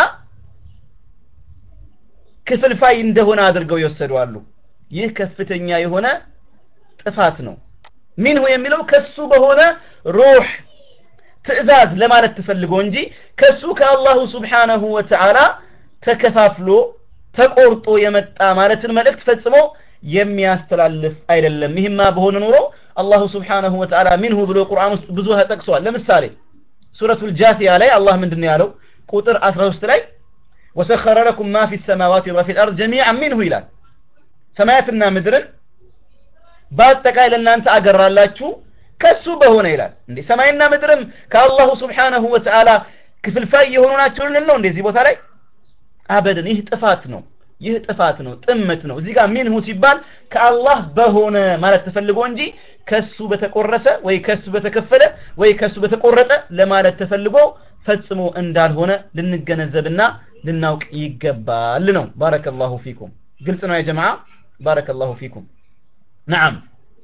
Speaker 1: ክፍልፋይ እንደሆነ አድርገው ይወሰዷሉ ይህ ከፍተኛ የሆነ ጥፋት ነው ሚንሁ የሚለው ከሱ በሆነ ሩህ ትእዛዝ ለማለት ተፈልጎ እንጂ ከሱ ከአላሁ ስብሓነሁ ወተዓላ ተከፋፍሎ ተቆርጦ የመጣ ማለትን መልእክት ፈጽሞ የሚያስተላልፍ አይደለም ይህማ በሆነ ኑሮ አላሁ ስብሓነሁ ወተዓላ ሚንሁ ብሎ ቁርአን ውስጥ ብዙ ተጠቅሷል ለምሳሌ ሱረቱል ጃቲያ ላይ አላህ ምንድን ያለው ቁጥር 13 ላይ ወሰኸረ ለኩም ማ ፊ ሰማዋት ወማ ፊ ልአርድ ጀሚዓን ሚንሁ ይላል ሰማያትና ምድርን በአጠቃላይ ለእናንተ አገራላችሁ ከሱ በሆነ ይላል እንዴ ሰማይና ምድርም ከአላሁ ስብሓነሁ ወተዓላ ክፍልፋይ የሆኑ ናቸው ልንል ነው እንደዚህ ቦታ ላይ አበድን ይህ ጥፋት ነው ይህ ጥፋት ነው ጥመት ነው እዚህ ጋር ሚንሁ ሲባል ከአላህ በሆነ ማለት ተፈልጎ እንጂ ከሱ በተቆረሰ ወይ ከሱ በተከፈለ ወይ ከሱ በተቆረጠ ለማለት ተፈልጎ ፈጽሞ እንዳልሆነ ልንገነዘብና ልናውቅ ይገባል ነው ባረከላሁ ፊኩም ግልጽ ነው ያ ጀማዓ ባረከላሁ ፊኩም ነዓም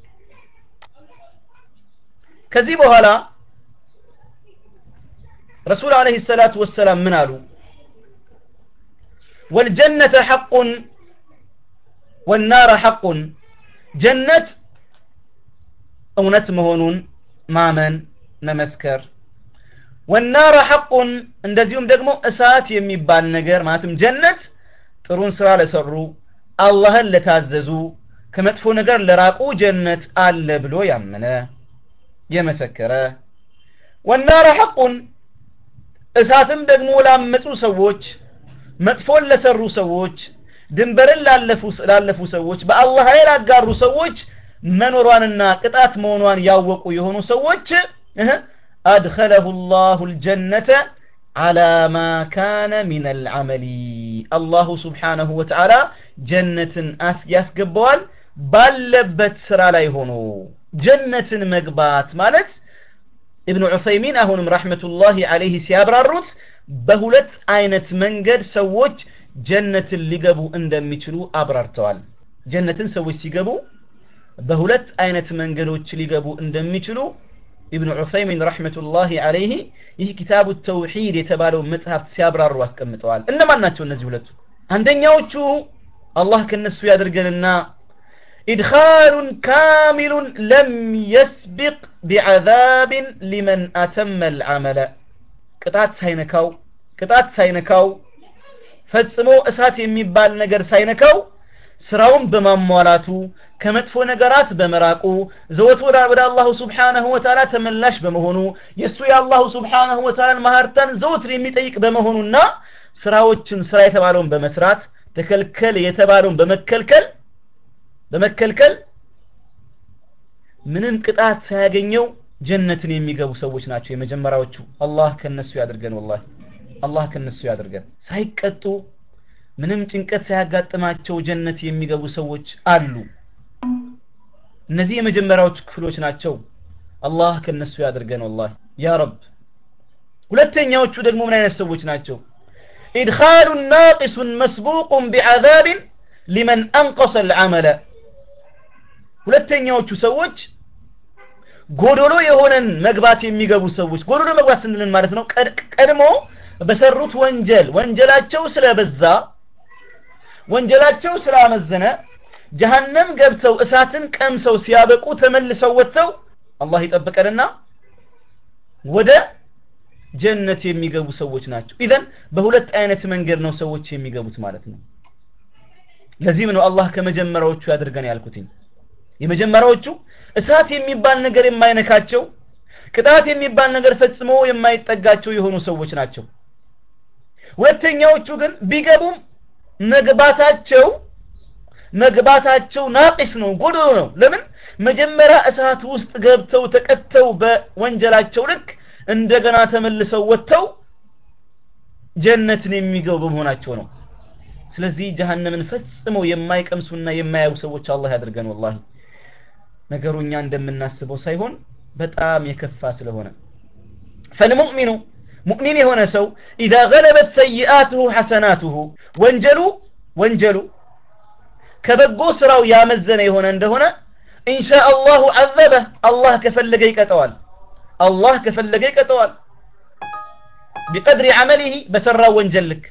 Speaker 1: ከዚህ በኋላ ረሱል አለህ ሰላቱ ወሰላም ምን አሉ والجنة حق والنار حق جنة እውነት መሆኑን ማመን መመስከር ወናረ ሐቁን እንደዚሁም ደግሞ እሳት የሚባል ነገር ማለትም ጀነት ጥሩን ስራ ለሰሩ አላህን ለታዘዙ ከመጥፎ ነገር ለራቁ ጀነት አለ ብሎ ያመነ የመሰከረ ወናረ ሐቁን እሳትም ደግሞ ላመፁ ሰዎች መጥፎን ለሰሩ ሰዎች ድንበርን ላለፉ ሰዎች በአላህ ላይ ላጋሩ ሰዎች መኖሯንና ቅጣት መሆኗን ያወቁ የሆኑ ሰዎች አድኸለሁ ላሁ ልጀነተ على ما كان من العمل الله سبحانه وتعالى جنة ያስገባዋል ባለበት ስራ ላይ ሆኖ ጀነትን መግባት ማለት ኢብኑ ዑሰይሚን አሁንም ረሕመቱላሂ አለይህ ሲያብራሩት በሁለት አይነት መንገድ ሰዎች ጀነትን ሊገቡ እንደሚችሉ አብራርተዋል ጀነትን ሰዎች ሲገቡ በሁለት አይነት መንገዶች ሊገቡ እንደሚችሉ ኢብኑ ዑሰይሚን ረሕመቱላሂ አለይህ ይህ ኪታቡ ተውሒድ የተባለው መጽሐፍት ሲያብራሩ አስቀምጠዋል እነማን ናቸው እነዚህ ሁለቱ አንደኛዎቹ አላህ ከነሱ ያድርገንና ኢድኻሉን ካሚሉን ለም የስቢቅ ቢዐዛብን ሊመን አተመ ልዓመለ ቅጣት ሳይነካው ቅጣት ሳይነካው ፈጽሞ እሳት የሚባል ነገር ሳይነካው ስራውን በማሟላቱ ከመጥፎ ነገራት በመራቁ ዘወት ወደ አላሁ ስብሓነሁ ወተዓላ ተመላሽ በመሆኑ የእሱ የአላሁ ስብሓነሁ ወተዓላን ማህርታን ዘወትር የሚጠይቅ በመሆኑና ስራዎችን ስራ የተባለውን በመስራት ተከልከል የተባለውን በመከልከል በመከልከል ምንም ቅጣት ሳያገኘው ጀነትን የሚገቡ ሰዎች ናቸው የመጀመሪያዎቹ አላህ ከነሱ ያድርገን ወላሂ አላህ ከነሱ ያድርገን ሳይቀጡ ምንም ጭንቀት ሳያጋጥማቸው ጀነት የሚገቡ ሰዎች አሉ እነዚህ የመጀመሪያዎቹ ክፍሎች ናቸው አላህ ከነሱ ያድርገን ወላሂ ያ ረብ ሁለተኛዎቹ ደግሞ ምን አይነት ሰዎች ናቸው ኢድኻሉ ናቂሱን መስቡቁን ቢዓዛብን ሊመን አንቀሰ ልዓመለ ሁለተኛዎቹ ሰዎች ጎዶሎ የሆነን መግባት የሚገቡ ሰዎች ጎዶሎ መግባት ስንልን ማለት ነው ቀድሞ በሰሩት ወንጀል ወንጀላቸው ስለበዛ ወንጀላቸው ስላመዘነ ጀሃነም ገብተው እሳትን ቀምሰው ሲያበቁ ተመልሰው ወጥተው አላህ ይጠብቀንና ወደ ጀነት የሚገቡ ሰዎች ናቸው ኢዘን በሁለት አይነት መንገድ ነው ሰዎች የሚገቡት ማለት ነው ለዚህም ነው አላህ ከመጀመሪያዎቹ ያድርገን ያልኩትኝ የመጀመሪያዎቹ እሳት የሚባል ነገር የማይነካቸው ቅጣት የሚባል ነገር ፈጽሞ የማይጠጋቸው የሆኑ ሰዎች ናቸው ሁለተኛዎቹ ግን ቢገቡም መግባታቸው መግባታቸው ናቂስ ነው ጎዶሎ ነው ለምን መጀመሪያ እሳት ውስጥ ገብተው ተቀተው በወንጀላቸው ልክ እንደገና ተመልሰው ወጥተው ጀነትን የሚገቡ በመሆናቸው ነው ስለዚህ ጀሃነምን ፈጽመው የማይቀምሱና የማያዩ ሰዎች አላህ ያድርገን ወላሂ ነገሩ እኛ እንደምናስበው ሳይሆን በጣም የከፋ ስለሆነ ፈልሙእሚኑ ሙእሚን የሆነ ሰው ኢዛ ገለበት ሰይአትሁ ሐሰናትሁ ወንጀሉ ወንጀሉ ከበጎ ስራው ያመዘነ የሆነ እንደሆነ ኢንሻ አላሁ አዘበ አላህ ከፈለገ ይቀጠዋል አላህ ከፈለገ ይቀጠዋል ቢቀድሪ ዐመሊህ በሰራው ወንጀል ልክ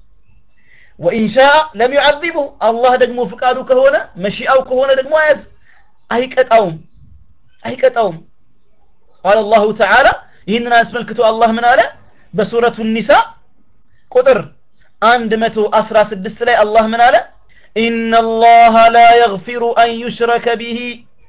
Speaker 1: ወኢንሻ ለም ዩዐዚብሁ አላህ ደግሞ ፍቃዱ ከሆነ መሺአው ከሆነ ደግሞ አያዝ አይቀጣውም አይቀጣውም ቃል አላሁ ተዓላ ይህንን አስመልክቶ አላህ ምን አለ በሱረቱ ኒሳ ቁጥር 116 ላይ አላህ ምን አለ إن الله لا يغفر أن يشرك به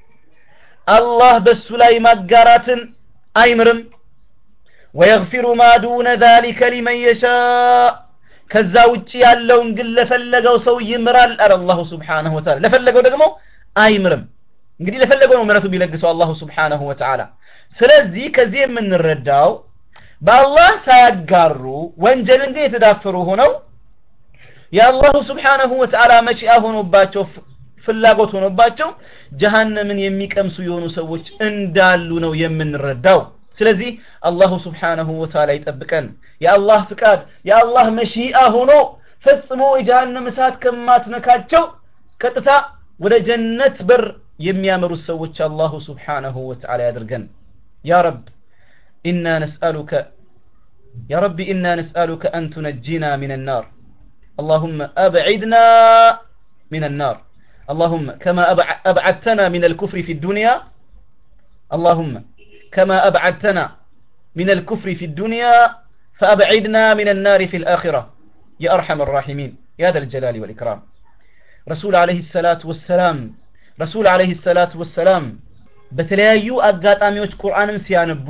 Speaker 1: الله بس لا مقارات أيمرم ويغفر ما دون ذلك لمن يشاء ከዛ ውጭ ያለውን ግን ለፈለገው ሰው ይምራል አለ አላሁ ስብሓንሁ ወተዓላ ለፈለገው ደግሞ አይምርም እንግዲህ ለፈለገው ነው ምረቱ ቢለግሰው አላሁ ስብሓንሁ ወተዓላ ስለዚህ ከዚህ የምንረዳው በአላህ ሳያጋሩ ወንጀልን ግን የተዳፈሩ ሆነው የአላሁ ስብሓንሁ ወተዓላ መጪያ ሆኖባቸው ፍላጎት ሆኖባቸው ጀሃነምን የሚቀምሱ የሆኑ ሰዎች እንዳሉ ነው የምንረዳው ስለዚህ አላሁ ስብሓንሁ ወተዓላ ይጠብቀን የአላህ ፍቃድ የአላህ መሺአ ሆኖ ፈጽሞ የጀሃነም እሳት ከማትነካቸው ቀጥታ ወደ ጀነት በር የሚያመሩት ሰዎች አላሁ ስብሓንሁ ወተዓላ ያድርገን ያ ረብ ኢና ነስአሉከ يا رب إنا نسألك أن تنجينا من النار اللهم أبعدنا من النار اللهم كما أبعدتنا من الكفر في الدنيا اللهم كما أبعدتنا من الكفر في الدنيا فأبعدنا من النار في الآخرة يا أرحم الراحمين يا ذا الجلال والإكرام رسول عليه الصلاة والسلام رسول عليه الصلاة والسلام በተለያዩ አጋጣሚዎች ቁርአንን ሲያነቡ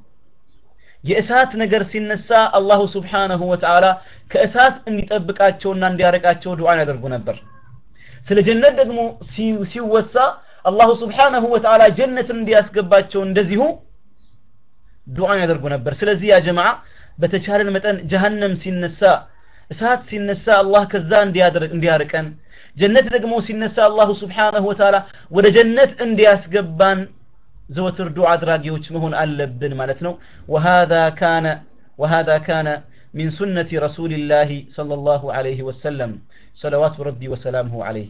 Speaker 1: የእሳት ነገር ሲነሳ አላሁ ስብሓነሁ ወተዓላ ከእሳት እንዲጠብቃቸውና እንዲያረቃቸው ዱዓን ያደርጉ ነበር ስለ ጀነት ደግሞ ሲወሳ አላሁ ስብሓነሁ ወተዓላ ጀነትን እንዲያስገባቸው እንደዚሁ ዱዓን ያደርጉ ነበር ስለዚህ ያ ጀማዓ በተቻለን መጠን ጀሃነም ሲነሳ እሳት ሲነሳ አላህ ከዛ እንዲያርቀን ጀነት ደግሞ ሲነሳ አላሁ ስብሓነሁ ወተዓላ ወደ ጀነት እንዲያስገባን ዘወትር ዱዓ አድራጊዎች መሆን አለብን ማለት ነው وهذا كان وهذا كان من سنة رسول الله صلى الله عليه وسلم صلوات ربي وسلامه عليه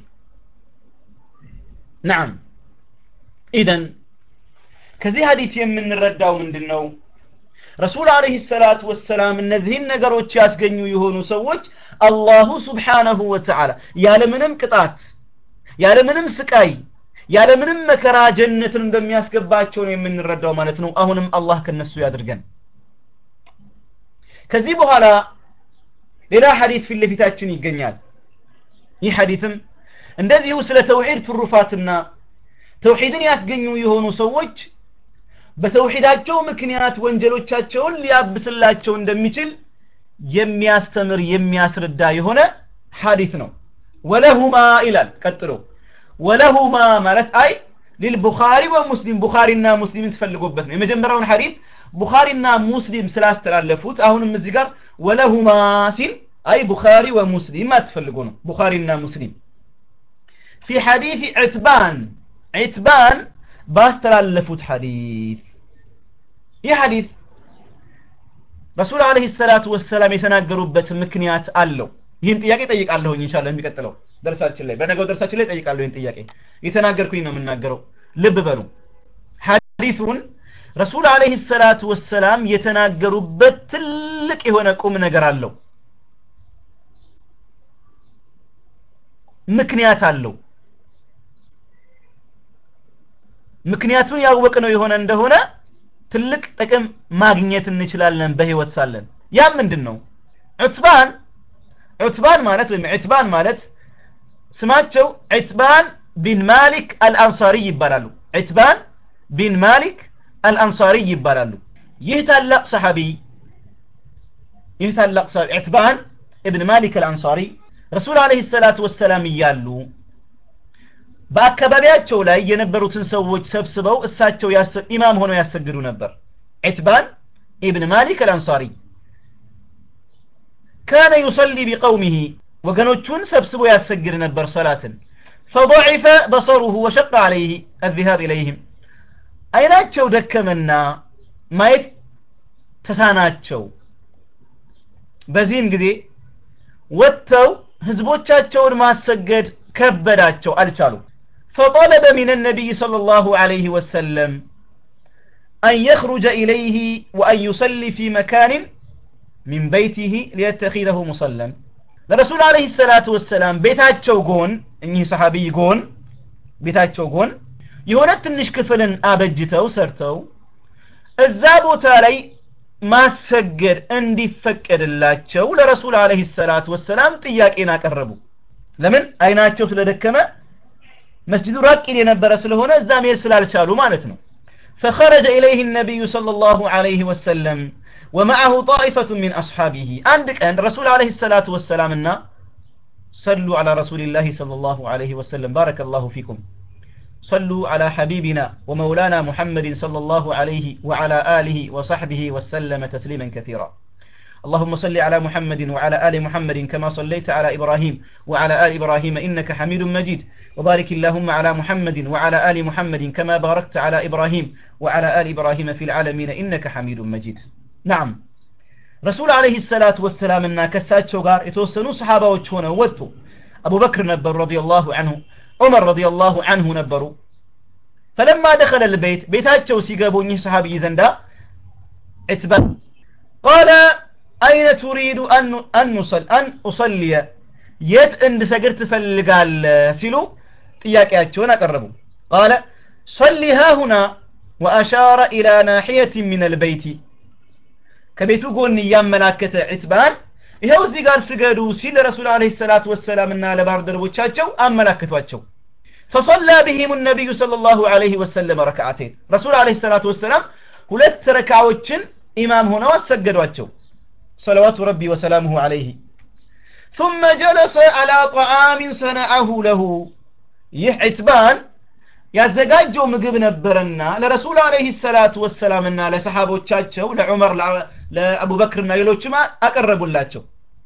Speaker 1: نعم إذن ከዚህ ሀዲት የምንረዳው ምንድን ነው ረሱል አለህ ሰላት ወሰላም እነዚህን ነገሮች ያስገኙ የሆኑ ሰዎች አላሁ ስብሓነሁ ወተዓላ ያለምንም ቅጣት ያለምንም ስቃይ ያለምንም መከራ ጀነትን እንደሚያስገባቸው ነው የምንረዳው ማለት ነው አሁንም አላህ ከነሱ ያድርገን ከዚህ በኋላ ሌላ ሐዲት ፊት ለፊታችን ይገኛል ይህ ሐዲትም እንደዚሁ ስለ ተውሂድ ትሩፋትና ተውሂድን ያስገኙ የሆኑ ሰዎች በተውሂዳቸው ምክንያት ወንጀሎቻቸውን ሊያብስላቸው እንደሚችል የሚያስተምር የሚያስረዳ የሆነ ሐዲት ነው ወለሁማ ይላል ቀጥሎ ወለሁማ ማለት አይ ሊልቡኻሪ ወሙስሊም ቡኻሪና ሙስሊምን ትፈልጎበት ነው የመጀመሪያውን ሐዲት ቡኻሪና ሙስሊም ስላስተላለፉት አሁንም እዚህ ጋር ወለሁማ ሲል አይ ቡኻሪ ወሙስሊም አትፈልጎ ነው ቡኻሪና ሙስሊም ፊ ሐዲት ዕትባን ዕትባን ባስተላለፉት ሐዲት ይህ ሐዲት ረሱል አለህ ሰላቱ ወሰላም የተናገሩበት ምክንያት አለው ይህን ጥያቄ ጠይቃለሁኝ ኢንሻአላህ የሚቀጥለው ደርሳችን ላይ በነገው ደርሳችን ላይ ጠይቃለሁ ይህን ጥያቄ የተናገርኩኝ ነው የምናገረው ልብ በሉ ሐዲሱን ረሱል አለህ ሰላቱ ወሰላም የተናገሩበት ትልቅ የሆነ ቁም ነገር አለው ምክንያት አለው ምክንያቱን ያወቅነው የሆነ እንደሆነ ትልቅ ጥቅም ማግኘት እንችላለን በህይወት ሳለን ያ ምንድን ነው ዑትባን ዑትባን ማለት ወይም ዑትባን ማለት ስማቸው ዑትባን ቢን ማሊክ አልአንሳሪ ይባላሉ ዑትባን ቢን ማሊክ አልአንሳሪ ይባላሉ ይህ ታላቅ ሰሐቢ ይህ ታላቅ ሰሐቢ ዑትባን እብን ማሊክ አልአንሳሪ ረሱል አለህ ሰላቱ ወሰላም እያሉ በአካባቢያቸው ላይ የነበሩትን ሰዎች ሰብስበው እሳቸው ኢማም ሆነው ያሰግዱ ነበር ዒትባን ኢብን ማሊክ አልአንሳሪ ካነ ዩሰሊ ቢቀውሚህ ወገኖቹን ሰብስቦ ያሰግድ ነበር ሰላትን فضعف بصره وشق عليه الذهاب إليهم አይናቸው ደከመና ማየት ተሳናቸው በዚህም ጊዜ ወጥተው ህዝቦቻቸውን ማሰገድ ከበዳቸው አልቻሉም فطلب من النبي صلى الله عليه وسلم أن يخرج إليه وأن يصلي في مكان من بيته ليتخذه مصلى ለረሱል አለህ ሰላቱ ወሰላም ቤታቸው ጎን እኚህ ሰሓቢ ጎን ቤታቸው ጎን የሆነ ትንሽ ክፍልን አበጅተው ሰርተው እዛ ቦታ ላይ ማሰገድ እንዲፈቀድላቸው ለረሱል አለህ ሰላቱ ወሰላም ጥያቄን አቀረቡ ለምን አይናቸው ስለደከመ መስጅዱ ራቅ ይል የነበረ ስለሆነ እዛ መሄድ ስላልቻሉ ማለት ነው فخرج إليه النبي صلى الله عليه وسلم ومعه طائفة من أصحابه عندك أن رسول عليه الصلاة والسلام النا صلوا على رسول الله صلى الله عليه وسلم بارك الله فيكم صلوا على حبيبنا ومولانا محمد صلى الله عليه وعلى آله وصحبه وسلم تسليما كثيرا اللهم صل على محمد وعلى آل محمد كما صليت على إبراهيم وعلى آل إبراهيم إنك حميد مجيد وبارك اللهم على محمد وعلى آل محمد كما باركت على إبراهيم وعلى آل إبراهيم في العالمين إنك حميد مجيد نعم رسول عليه الصلاة والسلام إن كسات شوغار يتوسنوا صحابة وشونا ووتو أبو بكر نبر رضي الله عنه عمر رضي الله عنه نبروا فلما دخل البيت بيتاتشو سيقابوني صحابي زندا اتبع قال أين تريد أن أن نصل أن أصلي يت عند سجرت فالقال سلو ጥያቄያቸውን አቀረቡ قال صل ها هنا وأشار إلى ناحية من البيت ከቤቱ ጎን እያመላከተ ዒትባን ይኸው እዚህ ጋር ስገዱ ሲል ረሱል አለ ሰላት ወሰላም እና ለባልደረቦቻቸው አመላክቷቸው فصلى بهم النبي صلى الله عليه وسلم ركعتين رسول عليه الصلاة والسلام ሁለት ረካዎችን ኢማም ሆነው አሰገዷቸው صلوات ربي وسلامه عليه ثم جلس على طعام صنعه له ይህ ዒትባን ያዘጋጀው ምግብ ነበረና ለረሱል አለህ ሰላቱ ወሰላምና ለሰሓቦቻቸው ለዑመር ለአቡበክርና ሌሎችም አቀረቡላቸው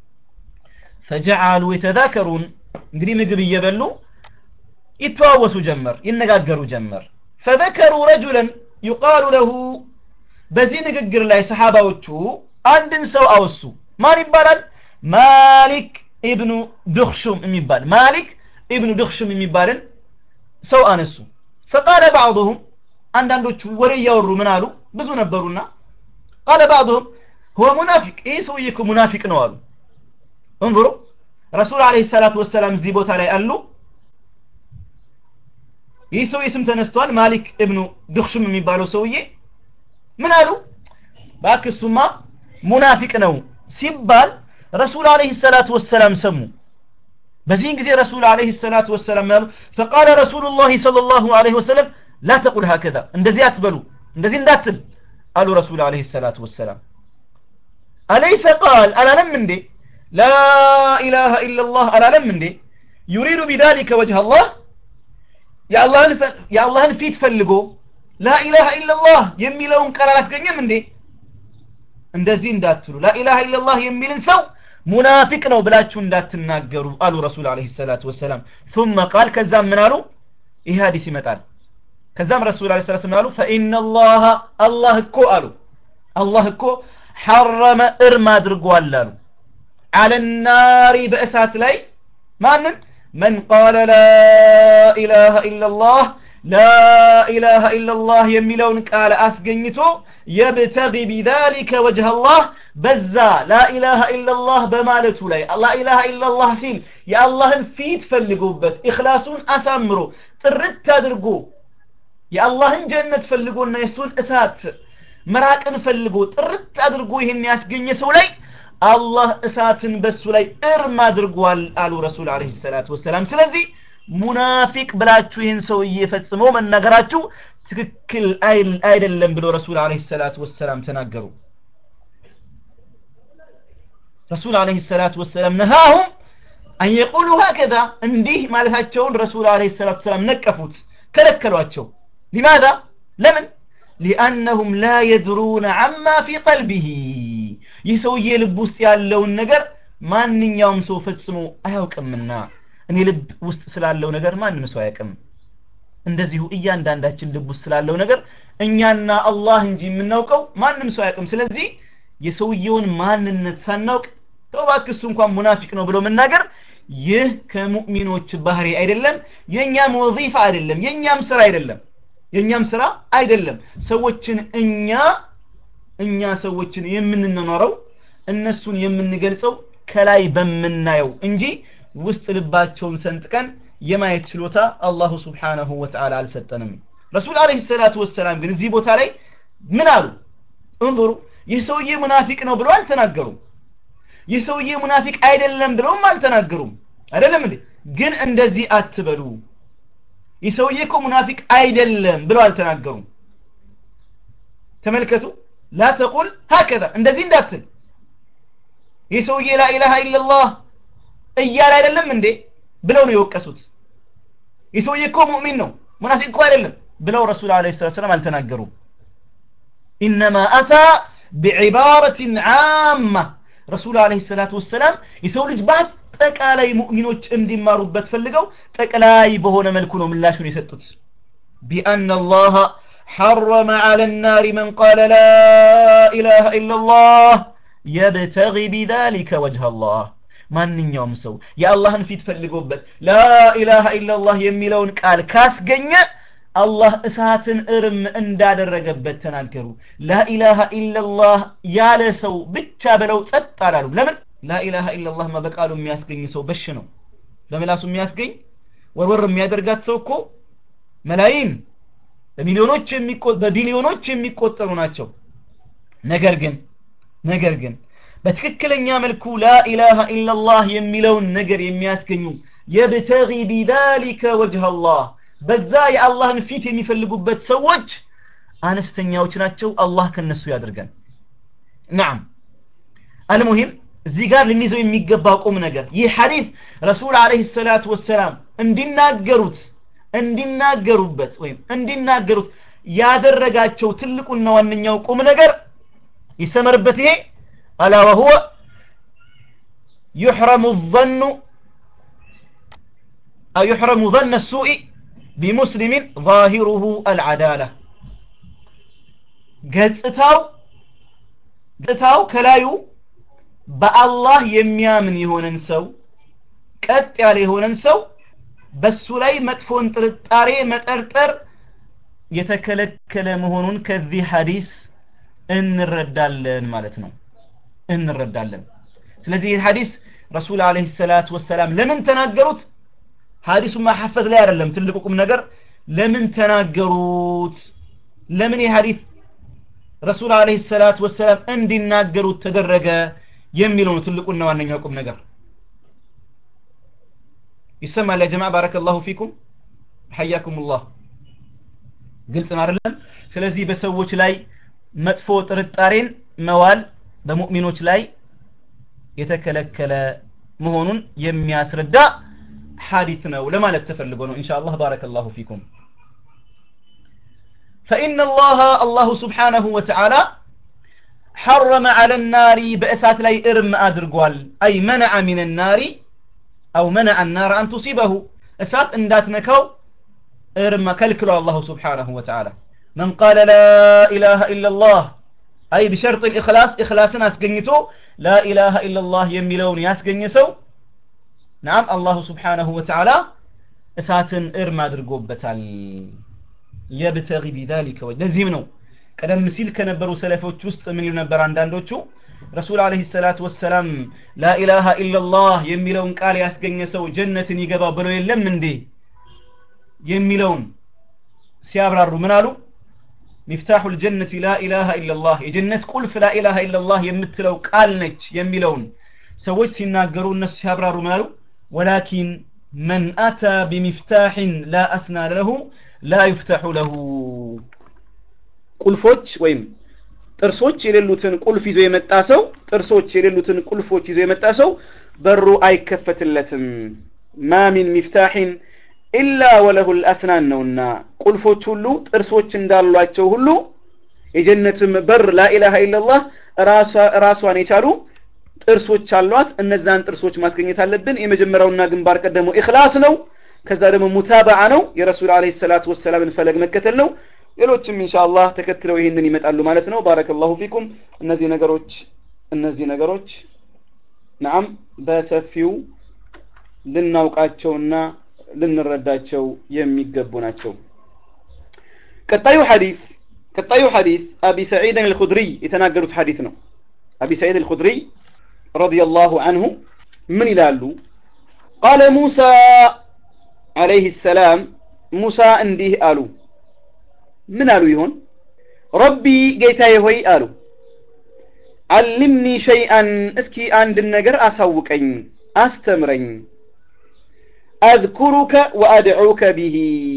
Speaker 1: ፈጀዓሉ የተዛከሩን እንግዲህ ምግብ እየበሉ ይተዋወሱ ጀመር ይነጋገሩ ጀመር ፈዘከሩ ረጁለን ዩቃሉ ለሁ በዚህ ንግግር ላይ ሰሓባዎቹ አንድን ሰው አወሱ ማን ይባላል ማሊክ ኢብኑ ድክሹም የሚባል ማሊክ ኢብኑ ድክሹም የሚባልን ሰው አነሱ ፈቃለ ባዕضሁም አንዳንዶቹ ወሬ እያወሩ ምን አሉ ብዙ ነበሩና ቃለ ባዕضሁም ሁወ ሙናፊቅ ይህ ሰውዬ እኮ ሙናፊቅ ነው አሉ እንظሩ ረሱል አለህ ሰላት ወሰላም እዚህ ቦታ ላይ አሉ ይህ ሰውዬ ስም ተነስቷል ማሊክ እብኑ ድክሹም የሚባለው ሰውዬ ምን አሉ እባክህ እሱማ ሙናፊቅ ነው ሲባል ረሱል አለይሂ ሰላቱ ወሰላም ሰሙ በዚህን ጊዜ ረሱል አለይሂ ሰላቱ ወሰላም ያሉ ፈቃለ ረሱሉላሂ ሰለላሁ ዐለይሂ ወሰለም ላ ተቁል ሀከዛ እንደዚህ አትበሉ እንደዚህ እንዳትል አሉ ረሱል አለይሂ ሰላቱ ወሰላም አለይሰ ቃል አላለም እንዴ ላ ኢላሃ ኢላላህ አላለም እንዴ ዩሪዱ ቢዛሊከ ወጅህ አላህ የአላህን ፊት ፈልጎ ላኢላሃ ኢላላህ የሚለውን ቃል አላስገኘም እንዴ እንደዚህ እንዳትሉ ላኢላሃ ኢላላህ የሚልን ሰው ሙናፊቅ ነው ብላችሁ እንዳትናገሩ አሉ ረሱል አለይሂ ሰላቱ ወሰላም ثم قال ከዛም ምን አሉ ይህ ሀዲስ ይመጣል ከዛም ረሱል አለይሂ ሰላቱ ወሰላም አሉ فإن الله አላህ እኮ አሉ አላህ እኮ ሐረመ እርም አድርጓል አሉ على النار በእሳት ላይ ማንን من قال لا إله إلا الله لا إله إلا الله يميلون قال أسجنتو يبتغي بذلك وجه الله بزا لا إله إلا الله بمالته لي لا إله إلا الله سيل يا الله فيت فلقوبت إخلاصون أسامرو ترد تدرقو يا الله جنة فلقونا يسون أسات مراكن فلقو ترد تدرقو يهن ياسجن لي አላህ እሳትን በሱ ላይ እርም አድርጓል አሉ ረሱል አለይሂ ሰላቱ ወሰላም ስለዚህ ሙናፊቅ ብላችሁ ይህን ሰውዬ ፈጽሞ መናገራችሁ ትክክል አይደለም ብሎ ረሱል አለይሂ ሰላቱ ወሰላም ተናገሩ ረሱል አለይሂ ሰላቱ ወሰላም ነሃሁም አን የቁሉ ሀከዛ እንዲህ ማለታቸውን ረሱል አለይሂ ሰላቱ ወሰላም ነቀፉት ከለከሏቸው ሊማዛ ለምን ሊአነሁም ላ የድሩነ አማ ፊ ቀልቢሂ ይህ ሰውዬ ልብ ውስጥ ያለውን ነገር ማንኛውም ሰው ፈጽሞ አያውቅምና እኔ ልብ ውስጥ ስላለው ነገር ማንም ሰው አያውቅም እንደዚሁ እያንዳንዳችን ልብ ውስጥ ስላለው ነገር እኛና አላህ እንጂ የምናውቀው ማንም ሰው አያውቅም ስለዚህ የሰውየውን ማንነት ሳናውቅ ተውባክ እሱ እንኳን ሙናፊቅ ነው ብሎ መናገር ይህ ከሙእሚኖች ባህሪ አይደለም የእኛም ወዚፋ አይደለም የእኛም ስራ አይደለም የእኛም ስራ አይደለም ሰዎችን እኛ እኛ ሰዎችን የምንኖረው እነሱን የምንገልጸው ከላይ በምናየው እንጂ ውስጥ ልባቸውን ሰንጥቀን የማየት ችሎታ አላሁ ስብሓነሁ ወተዓላ አልሰጠንም ረሱል አለይሂ ሰላቱ ወሰላም ግን እዚህ ቦታ ላይ ምን አሉ እንظሩ ይህ ሰውዬ ሙናፊቅ ነው ብለው አልተናገሩም ይህ ሰውዬ ሙናፊቅ አይደለም ብለውም አልተናገሩም አይደለም እንዴ ግን እንደዚህ አትበሉ ይህ ሰውዬ እኮ ሙናፊቅ አይደለም ብለው አልተናገሩም ተመልከቱ ላ ተቁል ሀከዛ እንደዚህ እንዳትል ይህ ሰውዬ ላኢላሃ ኢላላህ እያለ አይደለም እንዴ ብለው ነው የወቀሱት ይህ ሰውዬ እኮ ሙእሚን ነው ሙናፊቅ እኮ አይደለም ብለው ረሱል አለ ስላት ሰላም አልተናገሩም ኢነማ አታ ቢዕባረትን ዓማ ረሱል አለ ሰላት ወሰላም የሰው ልጅ በአጠቃላይ ሙእሚኖች እንዲማሩበት ፈልገው ጠቅላይ በሆነ መልኩ ነው ምላሹን የሰጡት ቢአን አላህ حرم على النار من قال لا إله إلا الله يبتغي بذلك وجه الله ማንኛውም ሰው የአላህን ፊት ፈልጎበት ላኢላሃ ኢላላህ የሚለውን ቃል ካስገኘ አላህ እሳትን እርም እንዳደረገበት ተናገሩ ላኢላሃ ኢላላህ ያለ ሰው ብቻ ብለው ጸጥ አላሉ ለምን ላኢላሃ ኢላላህ በቃሉ የሚያስገኝ ሰው በሽ ነው በምላሱ የሚያስገኝ ወርወር የሚያደርጋት ሰው እኮ መላይን በሚሊዮኖች በቢሊዮኖች የሚቆጠሩ ናቸው ነገር ግን ነገር ግን በትክክለኛ መልኩ ላኢላሃ ኢላላህ የሚለውን ነገር የሚያስገኙ የብተጊ ቢዛሊከ ወጅህ አላህ በዛ የአላህን ፊት የሚፈልጉበት ሰዎች አነስተኛዎች ናቸው አላህ ከነሱ ያድርገን ናም አልሙሂም እዚህ ጋር ልንይዘው የሚገባ ቁም ነገር ይህ ሐዲት ረሱል አለይሂ ሰላቱ ወሰላም እንዲናገሩት እንዲናገሩበት ወይም እንዲናገሩት ያደረጋቸው ትልቁና ዋነኛው ቁም ነገር ይሰመርበት ይሄ አላ ወሁወ يحرم الظن أو يحرم ظن السوء بمسلم ظاهره العدالة ገጽታው ገጽታው ከላዩ በአላህ የሚያምን የሆነን ሰው ቀጥ ያለ የሆነን ሰው በሱ ላይ መጥፎን ጥርጣሬ መጠርጠር የተከለከለ መሆኑን ከዚህ ሐዲስ እንረዳለን ማለት ነው እንረዳለን ስለዚህ ይህ ሐዲስ ረሱል አለይሂ ሰላቱ ወሰላም ለምን ተናገሩት ሐዲሱ ማሐፈዝ ላይ አይደለም ትልቁ ቁም ነገር ለምን ተናገሩት ለምን የሐዲት ረሱል አለይሂ ሰላቱ ወሰላም እንዲናገሩት ተደረገ የሚለው ነው ትልቁና ዋነኛው ቁም ነገር ይሰማል ያ ጀማ ባረከላሁ ፊኩም ሐያኩሙላህ ግልጽ ነው አይደለም ስለዚህ በሰዎች ላይ መጥፎ ጥርጣሬን መዋል በሙእሚኖች ላይ የተከለከለ መሆኑን የሚያስረዳ ሐዲት ነው ለማለት ተፈልጎ ነው ኢንሻአላህ ባረከላሁ ፊኩም فإن الله الله سبحانه وتعالى حرم على النار بأسات لاي إرم أدرقوال أي منع من النار أو منع النار أن تصيبه أسات إندات نكو إرم كلكلو الله سبحانه وتعالى من قال لا إله إلا الله أي بشرط الإخلاص إخلاصنا أسقنيتو لا إله إلا الله يميلون ياسقنيسو نعم الله سبحانه وتعالى أساتن إرم أدرقوبتال የብተጊ ቢዛሊከ ወጅ ለዚህም ነው ቀደም ሲል ከነበሩ ሰለፎች ውስጥ ምን ይሉ ነበር አንዳንዶቹ ረሱል አለይሂ ሰላቱ ወሰላም ላኢላሃ ኢላላህ የሚለውን ቃል ያስገኘ ሰው ጀነትን ይገባ ብለው የለም እንዴ የሚለውን ሲያብራሩ ምን አሉ ሚፍታሑ ልጀነት ላኢላሃ ኢላላህ የጀነት ቁልፍ ላኢላሃ ኢላላህ የምትለው ቃል ነች የሚለውን ሰዎች ሲናገሩ እነሱ ሲያብራሩ ምን አሉ ወላኪን መን አታ ቢሚፍታሕን ላ አስና ለሁ ላ ዩፍተሑ ለሁ ቁልፎች ወይም ጥርሶች የሌሉትን ቁልፍ ይዞ የመጣ ሰው ጥርሶች የሌሉትን ቁልፎች ይዞ የመጣ ሰው በሩ አይከፈትለትም ማ ሚን ሚፍታሕን ኢላ ወለሁ ልአስናን ነውና ቁልፎች ሁሉ ጥርሶች እንዳሏቸው ሁሉ የጀነትም በር ላኢላሃ ኢላላህ ራሷን የቻሉ ጥርሶች አሏት እነዛን ጥርሶች ማስገኘት አለብን የመጀመሪያውና ግንባር ቀደመው ኢኽላስ ነው ከዛ ደግሞ ሙታበዓ ነው የረሱል አለይሂ ሰላቱ ወሰላምን ፈለግ መከተል ነው ሌሎችም ኢንሻአላህ ተከትለው ይህንን ይመጣሉ ማለት ነው ባረከላሁ ፊኩም እነዚህ ነገሮች እነዚህ ነገሮች ነዓም በሰፊው ልናውቃቸውና ልንረዳቸው የሚገቡ ናቸው ቀጣዩ ሐዲስ ቀጣዩ ሐዲስ አቢ ሰዒድን አልኹድሪ የተናገሩት ሐዲስ ነው አቢ ሰዒድ አልኹድሪ ረዲየላሁ አንሁ ምን ይላሉ ቃለ ሙሳ عليه السلام موسى እንዲህ አሉ ምን አሉ ይሆን ረቢ ጌታዬ ሆይ አሉ አልምኒ ሸይአን እስኪ አንድን ነገር አሳውቀኝ አስተምረኝ አذኩሩከ ወአድዑከ ቢሂ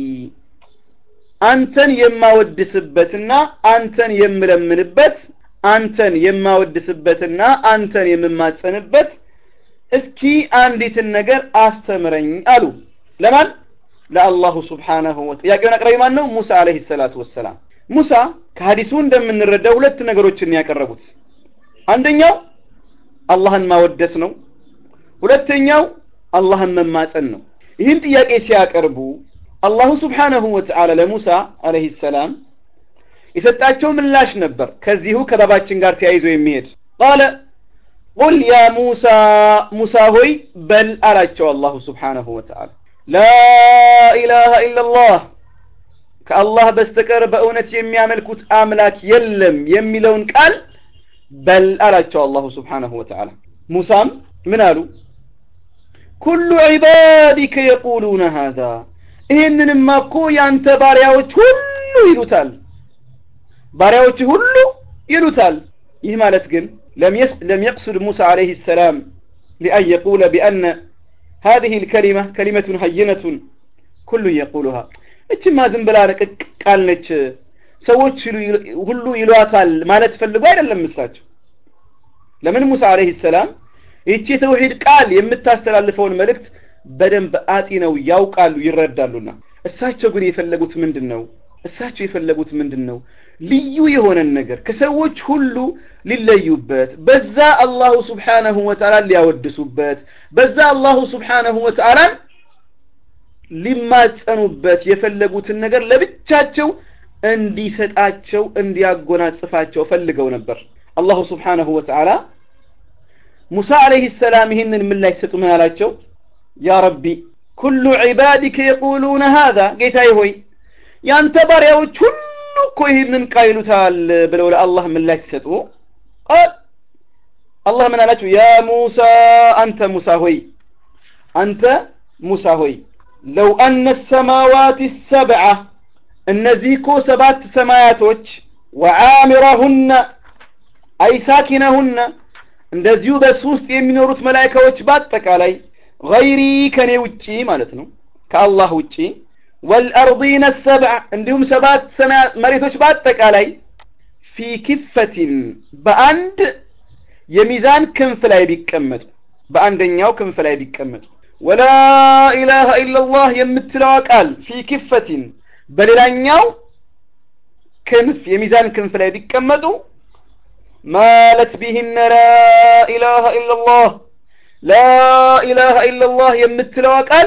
Speaker 1: አንተን የማወድስበትና አንተን የምለምንበት አንተን የማወድስበትና አንተን የምማጸንበት እስኪ አንዲትን ነገር አስተምረኝ አሉ ለማን ለአላሁ ስብሓናሁ ወ ጥያቄውን አቅራቢ ማን ነው ሙሳ አለህ ሰላቱ ወሰላም ሙሳ ከሀዲሱ እንደምንረዳው ሁለት ነገሮችን ያቀረቡት አንደኛው አላህን ማወደስ ነው ሁለተኛው አላህን መማፀን ነው ይህን ጥያቄ ሲያቀርቡ አላሁ ስብሓናሁ ወተዓላ ለሙሳ አለህ ሰላም የሰጣቸው ምላሽ ነበር ከዚሁ ከባባችን ጋር ተያይዞ የሚሄድ ቃለ ቁል ያ ሙሳ ሙሳ ሆይ በል አላቸው አላሁ ስብሓናሁ ወተዓላ ላኢላሃ ኢላላህ ከአላህ በስተቀር በእውነት የሚያመልኩት አምላክ የለም የሚለውን ቃል በል አላቸው አላሁ ስብሓናሁ ወተዓላ ሙሳም ምን አሉ ኩሉ ዒባዲከ የቁሉነ ሃዛ ይህንንማ እኮ ያንተ ባሪያዎች ሁሉ ይሉታል ባሪያዎች ሁሉ ይሉታል ይህ ማለት ግን ለም የቅሱድ ሙሳ ዓለይህ ሰላም ሊአን የቁለ ቢአነ هذه الكلمة كلمة هينة كل يقولها እችማ ዝም ብላ ረቅቅ ቃል ነች ሰዎች ሁሉ ይሏታል ማለት ፈልጎ አይደለም እሳቸው ለምን ሙሳ አለህ ሰላም ይቺ የተውሂድ ቃል የምታስተላልፈውን መልእክት በደንብ አጢነው ያውቃሉ ይረዳሉና እሳቸው ግን የፈለጉት ምንድን ነው እሳቸው የፈለጉት ምንድን ነው ልዩ የሆነን ነገር ከሰዎች ሁሉ ሊለዩበት በዛ አላሁ ስብሓነሁ ወተዓላ ሊያወድሱበት በዛ አላሁ ስብሓነሁ ወተዓላን ሊማጸኑበት የፈለጉትን ነገር ለብቻቸው እንዲሰጣቸው እንዲያጎናጽፋቸው ፈልገው ነበር አላሁ ስብሓነሁ ወተዓላ ሙሳ አለይህ ሰላም ይህንን ምላሽ ሰጡ ምን አላቸው ያ ረቢ ኩሉ ዒባዲከ የቁሉነ ሃዛ ጌታዬ ሆይ ያንተ ባሪያዎች ሁሉ እኮ ይህንን ቃል ይሉታል ብለው ለአላህ ምላሽ ሲሰጡ ቃል አላህ ምን አላቸው ያ ሙሳ አንተ ሙሳ ሆይ አንተ ሙሳ ሆይ ለው አነ ሰማዋት ሰብዓ እነዚህ እኮ ሰባት ሰማያቶች ወዓሚረሁነ አይ ሳኪነሁነ እንደዚሁ በሱ ውስጥ የሚኖሩት መላይካዎች በአጠቃላይ ገይሪ ከኔ ውጪ ማለት ነው ከአላህ ውጪ ወልአርዲነ ሰብዓ እንዲሁም ሰባት መሬቶች በአጠቃላይ ፊ ክፈቲን በአንድ የሚዛን ክንፍ ላይ ቢቀመጡ በአንደኛው ክንፍ ላይ ቢቀመጡ ወላ ኢላሃ ኢላላህ የምትለዋ ቃል ፊ ክፈቲን በሌላኛው ክንፍ የሚዛን ክንፍ ላይ ቢቀመጡ ማለት ቢህነ ላ ኢላሃ ኢላላህ ላ ኢላሃ ኢላላህ የምትለዋ ቃል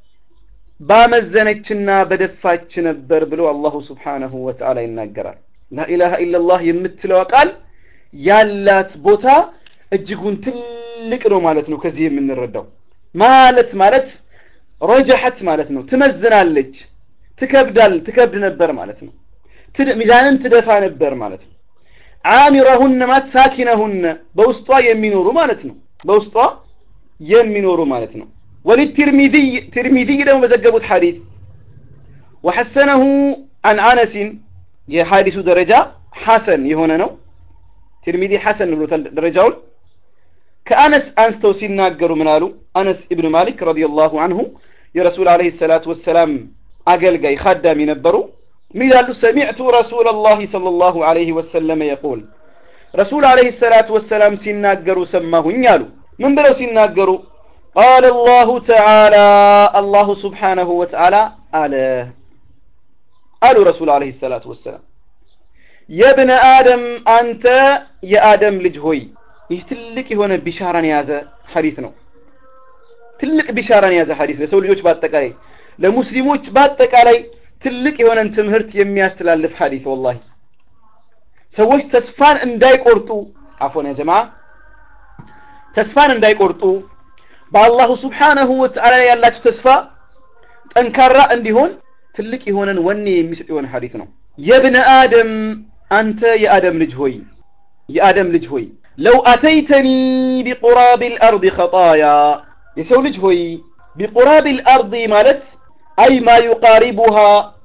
Speaker 1: ባመዘነችና በደፋች ነበር ብሎ አላሁ ስብሓነሁ ወተዓላ ይናገራል ላኢላሃ ኢላላህ የምትለዋ ቃል ያላት ቦታ እጅጉን ትልቅ ነው ማለት ነው ከዚህ የምንረዳው ማለት ማለት ረጀሐት ማለት ነው ትመዝናለች ትከብዳል ትከብድ ነበር ማለት ነው ሚዛንን ትደፋ ነበር ማለት ነው አሚረሁነ ማለት ሳኪነሁነ በውስጧ የሚኖሩ ማለት ነው በውስጧ የሚኖሩ ማለት ነው ወልትርሚذይ ትርሚذይ ደግሞ በዘገቡት ሐዲስ ወሐሰነሁ አን አነሲን የሐዲሱ ደረጃ ሐሰን የሆነ ነው ትርሚዚ ሐሰን ብሎታል ደረጃውን ከአነስ አንስተው ሲናገሩ ምን አሉ አነስ ኢብኑ ማሊክ ረዲየላሁ አንሁ የረሱል አለይሂ ሰላቱ ወሰላም አገልጋይ ኻዳሚ ነበሩ ምን ይላሉ ሰሚዕቱ ረሱላላህ ሰለላሁ ዐለይሂ ወሰለም የቁል ረሱል አለይሂ ሰላቱ ወሰላም ሲናገሩ ሰማሁኝ አሉ ምን ብለው ሲናገሩ ቃለ አላሁ ተዓላ አላሁ ስብሓነሁ ወተዓላ አለ አሉ ረሱል አለይሂ ሰላቱ ወሰላም የብነ አደም አንተ የአደም ልጅ ሆይ ይህ ትልቅ የሆነ ቢሻራን የያዘ ሐዲስ ነው ትልቅ ቢሻራን የያዘ ሐዲስ ለሰው ልጆች በአጠቃላይ ለሙስሊሞች በአጠቃላይ ትልቅ የሆነን ትምህርት የሚያስተላልፍ ሐዲስ ወላሂ ሰዎች ተስፋን እንዳይቆርጡ አፎን ያ ጀማ ተስፋን እንዳይቆርጡ በአላሁ ስብሓነሁ ወተዓላ ላይ ያላቸው ተስፋ ጠንካራ እንዲሆን ትልቅ የሆነን ወኔ የሚሰጥ የሆነ ሐዲስ ነው የብነ አደም አንተ የአደም ልጅ ሆይ የአደም ልጅ ሆይ ለው አተይተኒ ቢቁራብ ልአርድ ኸጣያ የሰው ልጅ ሆይ ቢቁራብ ልአርድ ማለት አይ ማ ዩቃሪቡሃ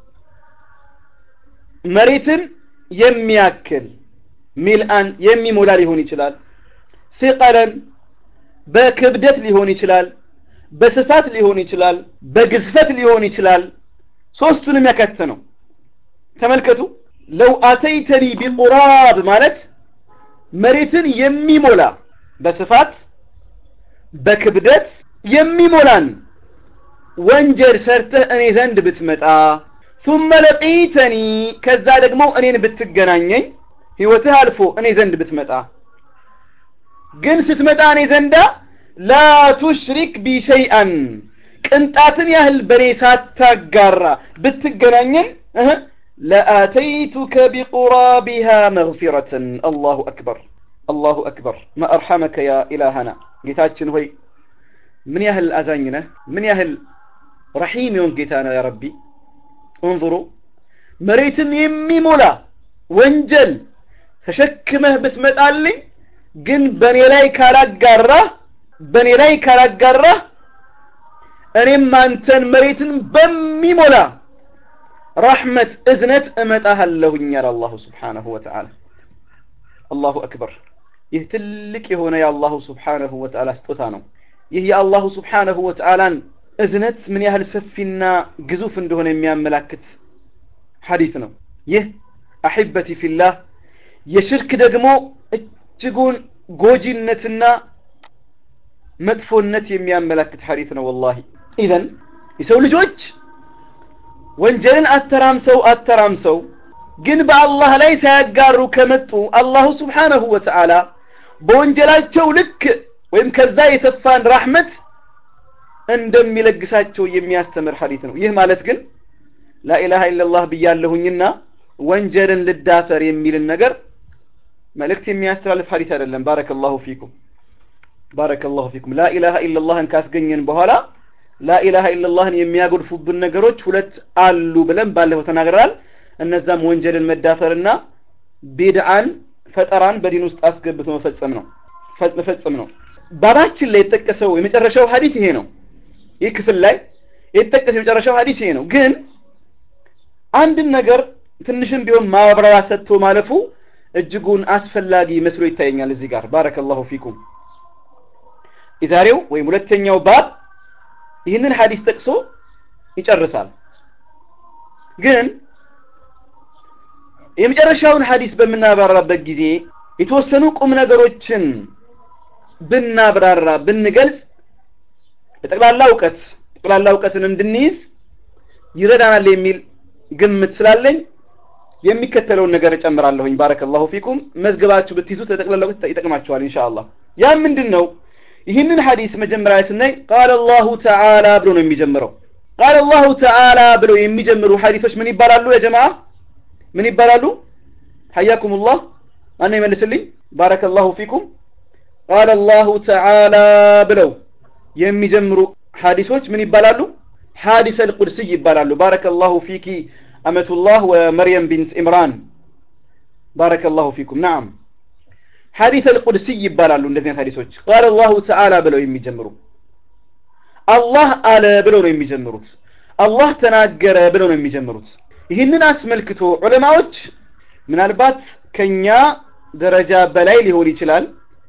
Speaker 1: መሬትን የሚያክል ሚልአን የሚሞላ ሊሆን ይችላል ثقለን በክብደት ሊሆን ይችላል በስፋት ሊሆን ይችላል በግዝፈት ሊሆን ይችላል ሶስቱንም ያካተተ ነው ተመልከቱ ለው አተይተኒ ቢቁራብ ማለት መሬትን የሚሞላ በስፋት በክብደት የሚሞላን ወንጀል ሰርተህ እኔ ዘንድ ብትመጣ ثم ለቂተኒ ከዛ ደግሞ እኔን ብትገናኘኝ ህይወትህ አልፎ እኔ ዘንድ ብትመጣ ግን ስትመጣ እኔ ዘንዳ ላ ቱሽሪክ ቢ ሸይአን ቅንጣትን ያህል በእኔ ሳታጋራ ብትገናኘን ለአተይቱከ ቢቁራቢሃ መግፊረትን አላሁ አክበር አላሁ አክበር ማ አርሐመከ ያ ኢላሃና ጌታችን ሆይ ምን ያህል አዛኝ ነህ ምን ያህል ረሒም የሆን ጌታ ነው ያ ረቢ እንظሩ መሬትን የሚሞላ ወንጀል ተሸክመህ ብትመጣልኝ ግን በእኔ ላይ ካላጋራህ በእኔ ላይ ካላጋራህ እኔም አንተን መሬትን በሚሞላ ረሕመት እዝነት እመጣሃለሁኝ አለ አላሁ ስብሓነሁ ወተዓላ አላሁ አክበር ይህ ትልቅ የሆነ የአላሁ ስብሓነሁ ወተዓላ ስጦታ ነው ይህ የአላሁ ስብሓነሁ ወተዓላን እዝነት ምን ያህል ሰፊና ግዙፍ እንደሆነ የሚያመላክት ሐዲት ነው ይህ አሕበቲ ፊላህ የሽርክ ደግሞ እጅጉን ጎጂነትና መጥፎነት የሚያመላክት ሐዲት ነው ወላሂ ኢዘን የሰው ልጆች ወንጀልን አተራምሰው አተራምሰው ግን በአላህ ላይ ሳያጋሩ ከመጡ አላሁ ስብሓነሁ ወተዓላ በወንጀላቸው ልክ ወይም ከዛ የሰፋን ራሕመት እንደሚለግሳቸው የሚያስተምር ሐዲት ነው ይህ ማለት ግን ላኢላሃ ኢላላህ ብያለሁኝና ወንጀልን ልዳፈር የሚልን ነገር መልእክት የሚያስተላልፍ ሐዲት አይደለም ባረከላሁ ፊኩም ባረከላሁ ፊኩም ላኢላሃ ኢላላህን ካስገኘን በኋላ ላኢላሃ ኢላላህን የሚያጎድፉብን ነገሮች ሁለት አሉ ብለን ባለፈው ተናግረናል እነዛም ወንጀልን መዳፈርና ቢድዓን ፈጠራን በዲን ውስጥ አስገብቶ መፈጸም ነው መፈጸም ነው ባባችን ላይ የተጠቀሰው የመጨረሻው ሐዲት ይሄ ነው ይህ ክፍል ላይ የተጠቀሰ የመጨረሻው ሀዲስ ይሄ ነው ግን አንድን ነገር ትንሽም ቢሆን ማብራሪያ ሰጥቶ ማለፉ እጅጉን አስፈላጊ መስሎ ይታየኛል እዚህ ጋር ባረከላሁ ፊኩም የዛሬው ወይም ሁለተኛው ባብ ይህንን ሀዲስ ጠቅሶ ይጨርሳል ግን የመጨረሻውን ሀዲስ በምናብራራበት ጊዜ የተወሰኑ ቁም ነገሮችን ብናብራራ ብንገልጽ ለጠቅላላ እውቀት ጠቅላላ እውቀትን እንድንይዝ ይረዳናል የሚል ግምት ስላለኝ የሚከተለውን ነገር እጨምራለሁኝ ባረከላሁ ፊኩም መዝገባችሁ ብትይዙት ለጠቅላላ እውቀት ይጠቅማችኋል ኢንሻአላህ ያ ምንድን ነው ይህንን ሐዲስ መጀመሪያ ላይ ስናይ ቃለ አላሁ ተዓላ ብሎ ነው የሚጀምረው ቃለ አላሁ ተዓላ ብለው የሚጀምሩ ሐዲሶች ምን ይባላሉ ያ ጀማዓ ምን ይባላሉ ሐያኩም ላህ ማነው ይመልስልኝ ባረከላሁ ፊኩም ቃለ አላሁ ተዓላ ብለው የሚጀምሩ ሐዲሶች ምን ይባላሉ ሐዲስ አልቁድስይ ይባላሉ ባረከላሁ ፊኪ አመቱላህ ወመርየም ቢንት ኢምራን ባረከላሁ ፊኩም ናም ሐዲስ አልቁድስይ ይባላሉ እንደዚህ አይነት ሐዲሶች ቃለ አላሁ ተዓላ ብለው የሚጀምሩ አላህ አለ ብለው ነው የሚጀምሩት አላህ ተናገረ ብለው ነው የሚጀምሩት ይህንን አስመልክቶ ዑለማዎች ምናልባት ከኛ ደረጃ በላይ ሊሆን ይችላል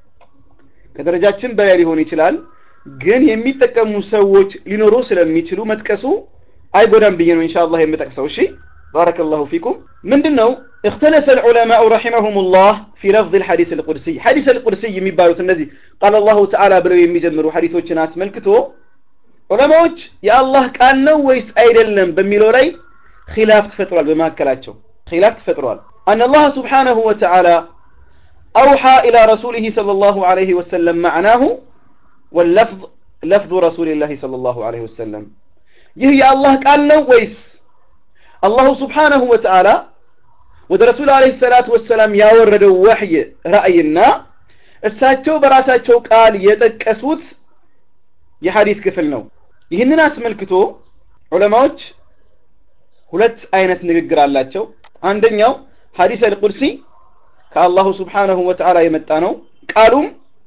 Speaker 1: ከደረጃችን በላይ ሊሆን ይችላል ግን የሚጠቀሙ ሰዎች ሊኖሩ ስለሚችሉ መጥቀሱ አይጎዳም ብዬ ነው ኢንሻአላህ የምጠቅሰው እሺ ባረከላሁ ፊኩም ምንድነው اختلف العلماء رحمهم الله في لفظ الحديث القدسي حديث القدسي የሚባሉት እነዚህ قال الله تعالى ብለው የሚጀምሩ ሐዲሶችን አስመልክቶ ዑለማዎች የአላህ ቃል ነው ወይስ አይደለም በሚለው ላይ ኺላፍ ተፈጥሯል በመካከላቸው ኺላፍ ተፈጥሯል أن الله سبحانه وتعالى أوحى إلى رسوله صلى الله عليه وسلم معناه واللفظ لفظ رسول الله صلى الله عليه وسلم ይህ የአላህ ቃል ነው ወይስ አላሁ ስብሓነሁ ወተዓላ ወደ ረሱል አለይሂ ሰላቱ ወሰላም ያወረደው ወህይ ራእይና እሳቸው በራሳቸው ቃል የጠቀሱት የሐዲት ክፍል ነው ይህንን አስመልክቶ ዑለማዎች ሁለት አይነት ንግግር አላቸው አንደኛው ሐዲስ አልቁድሲ ከአላሁ ስብሓነሁ ወተዓላ የመጣ ነው ቃሉም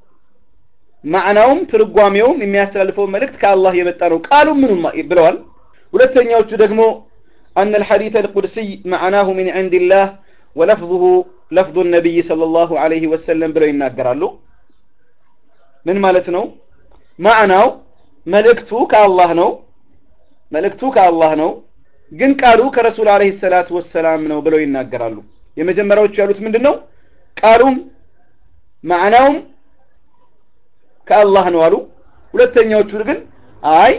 Speaker 1: ማዕናውም ትርጓሜውም የሚያስተላልፈው መልእክት ከአላህ የመጣ ነው ቃሉም ምኑም ብለዋል ሁለተኛዎቹ ደግሞ أن الحديث القدسي معناه من عند الله ولفظه لفظ النبي صلى الله عليه وسلم ብለው ይናገራሉ ምን ማለት ነው ማዕናው መልእክቱ ከአላህ ነው መልእክቱ ከአላህ ነው ግን ቃሉ ከረሱል አለይሂ ሰላቱ ወሰላም ነው ብለው ይናገራሉ የመጀመሪያዎቹ ያሉት ምንድን ነው ቃሉም ማዕናውም ከአላህ ነው አሉ ሁለተኛዎቹ ግን አይ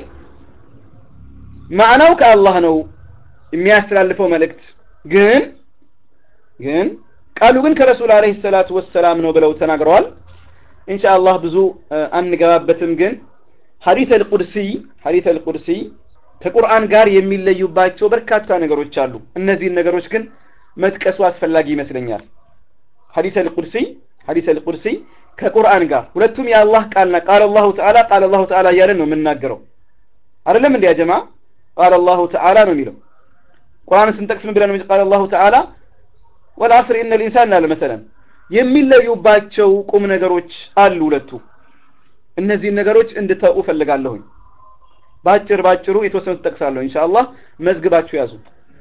Speaker 1: ማዕናው ከአላህ ነው የሚያስተላልፈው መልእክት ግን ግን ቃሉ ግን ከረሱል አለይሂ ሰላቱ ወሰላም ነው ብለው ተናግረዋል ኢንሻአላህ ብዙ አንገባበትም ግን ሐዲት አልቁድሲ ሐዲት አልቁድሲ ከቁርአን ጋር የሚለዩባቸው በርካታ ነገሮች አሉ እነዚህን ነገሮች ግን መጥቀሱ አስፈላጊ ይመስለኛል ሐዲስ አልቁድሲ ሐዲስ አልቁድሲ ከቁርአን ጋር ሁለቱም የአላህ ቃልና ቃል አላሁ ተዓላ ቃል አላሁ ተዓላ እያለን ነው የምናገረው አይደለም እንዲያ ጀማ ቃል አላሁ ተዓላ ነው የሚለው ቁርአንን ስንጠቅስ ምን ብለን ቃል አላሁ ተዓላ ወልአስር ኢነ ልኢንሳን ላለ መሰለን የሚለዩባቸው ቁም ነገሮች አሉ ሁለቱ እነዚህን ነገሮች እንድታውቁ ፈልጋለሁኝ ባጭር ባጭሩ የተወሰኑት ጠቅሳለሁ ኢንሻአላህ መዝግባችሁ ያዙ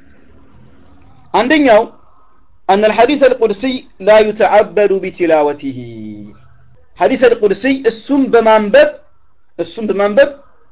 Speaker 1: አንደኛው أن الحديث القدسي لا يتعبد بتلاوته حديث القدسي السم بمنبب السم بمنبب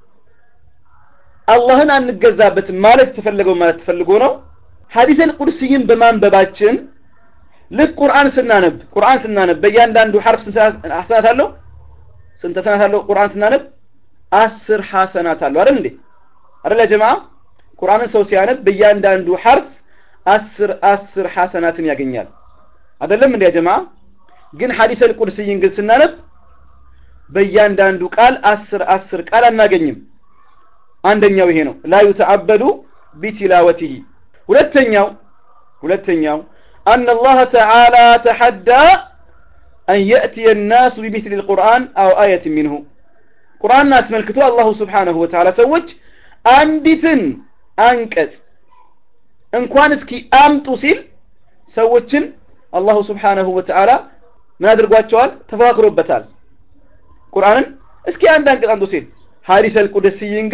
Speaker 1: አላህን አንገዛበትም ማለት ተፈለገው ማለት ተፈልጎ ነው ሐዲስ አልቁድሲይን በማንበባችን ልክ ቁርአን ስናነብ ቁርአን ስናነብ በእያንዳንዱ ሐርፍ ስንት ሐሰናት አለው ስንት ሐሰናት አለው ቁርአን ስናነብ አስር ሐሰናት አለው አይደል እንዴ አይደል ጀማ ቁርአንን ሰው ሲያነብ በእያንዳንዱ ሐርፍ አስር አስር ሐሰናትን ያገኛል አይደለም እንዴ ጀማ ግን ሐዲስ አልቁድሲይን ግን ስናነብ በእያንዳንዱ ቃል አስር አስር ቃል አናገኝም አንደኛው ይሄ ነው ላ ዩተዓበዱ ቢቲላወቲሂ ሁለተኛው ሁለተኛው أن الله تعالى تحدى أن يأتي الناس بمثل القرآن أو آية منه قرآن ناس ملكته الله سبحانه وتعالى سوج أندتن أنكس እንኳን እስኪ አምጡ ሲል ሰዎችን አላሁ ስብሓነሁ ወተዓላ ምን አድርጓቸዋል ተፈካክሮበታል ቁርአንን እስኪ አንድ አንቀጽ አምጡ ሲል ሐዲስ አልቁድስይን ግን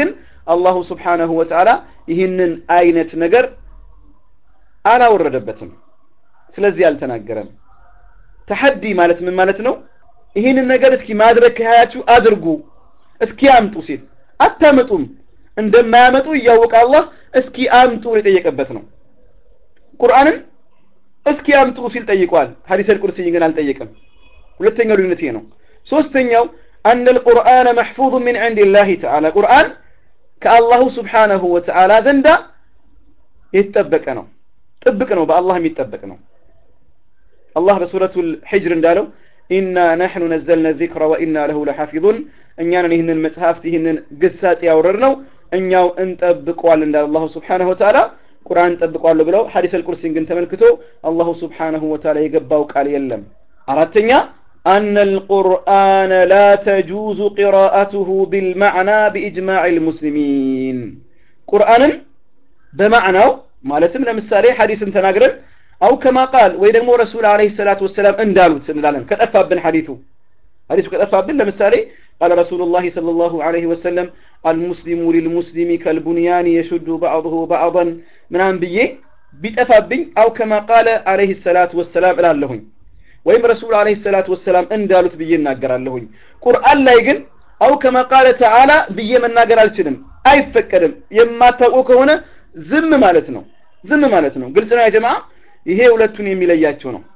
Speaker 1: አላሁ ስብሓነሁ ወተዓላ ይህንን አይነት ነገር አላወረደበትም ስለዚህ አልተናገረም ተሐዲ ማለት ምን ማለት ነው ይህንን ነገር እስኪ ማድረግ ከያያችሁ አድርጉ እስኪ አምጡ ሲል አታመጡም እንደማያመጡ እያወቀ አላህ እስኪ አምጡ የጠየቀበት ነው ቁርአንን እስኪ አምጡ ሲል ጠይቋል ሐዲስ አልቁርሲይ ግን አልጠየቅም ሁለተኛው ልዩነት ይሄ ነው ሶስተኛው أن القرآن محفوظ من عند الله تعالى قرآن كالله سبحانه وتعالى زندا يتطبق ነው ጥብቅ ነው በአላህም ይጠበቅ ነው አላህ በሱረቱ الحجر እንዳለው ኢና ነሕኑ ነዘልነ ዚክረ ወኢና ለሁ ለሓፊዙን እኛንን ይህንን መጽሐፍት ይህንን ግሳጽ ያወረድ ነው እኛው እንጠብቀዋል እንዳለ አላሁ ስብሓነሁ ወተዓላ ቁርአን እንጠብቀዋለሁ ብለው ሐዲስ አልቁርሲን ግን ተመልክቶ አላሁ ስብሓነሁ ወተዓላ የገባው ቃል የለም አራተኛ أن القرآن لا تجوز قراءته بالمعنى بإجماع المسلمين قرآن بمعنى مالتم لمسالي حديث تناقرن أو كما قال ويدمو رسول عليه الصلاة والسلام اندالوت سنلالن كتأفى بن حديثه حديث كتأفى بن لمسالي قال رسول الله صلى الله عليه وسلم المسلم للمسلم كالبنيان يشد بعضه بعضا من أنبيه بيتأفى بن أو كما قال عليه الصلاة والسلام إلى اللهن ወይም ረሱል አለይሂ ሰላቱ ወሰላም እንዳሉት ብዬ እናገራለሁኝ ቁርአን ላይ ግን አው ከማ ቃለ ተዓላ ብዬ መናገር አልችልም አይፈቀድም የማታውቁ ከሆነ ዝም ማለት ነው ዝም ማለት ነው ግልጽ ነው ያጀማ ይሄ ሁለቱን የሚለያቸው ነው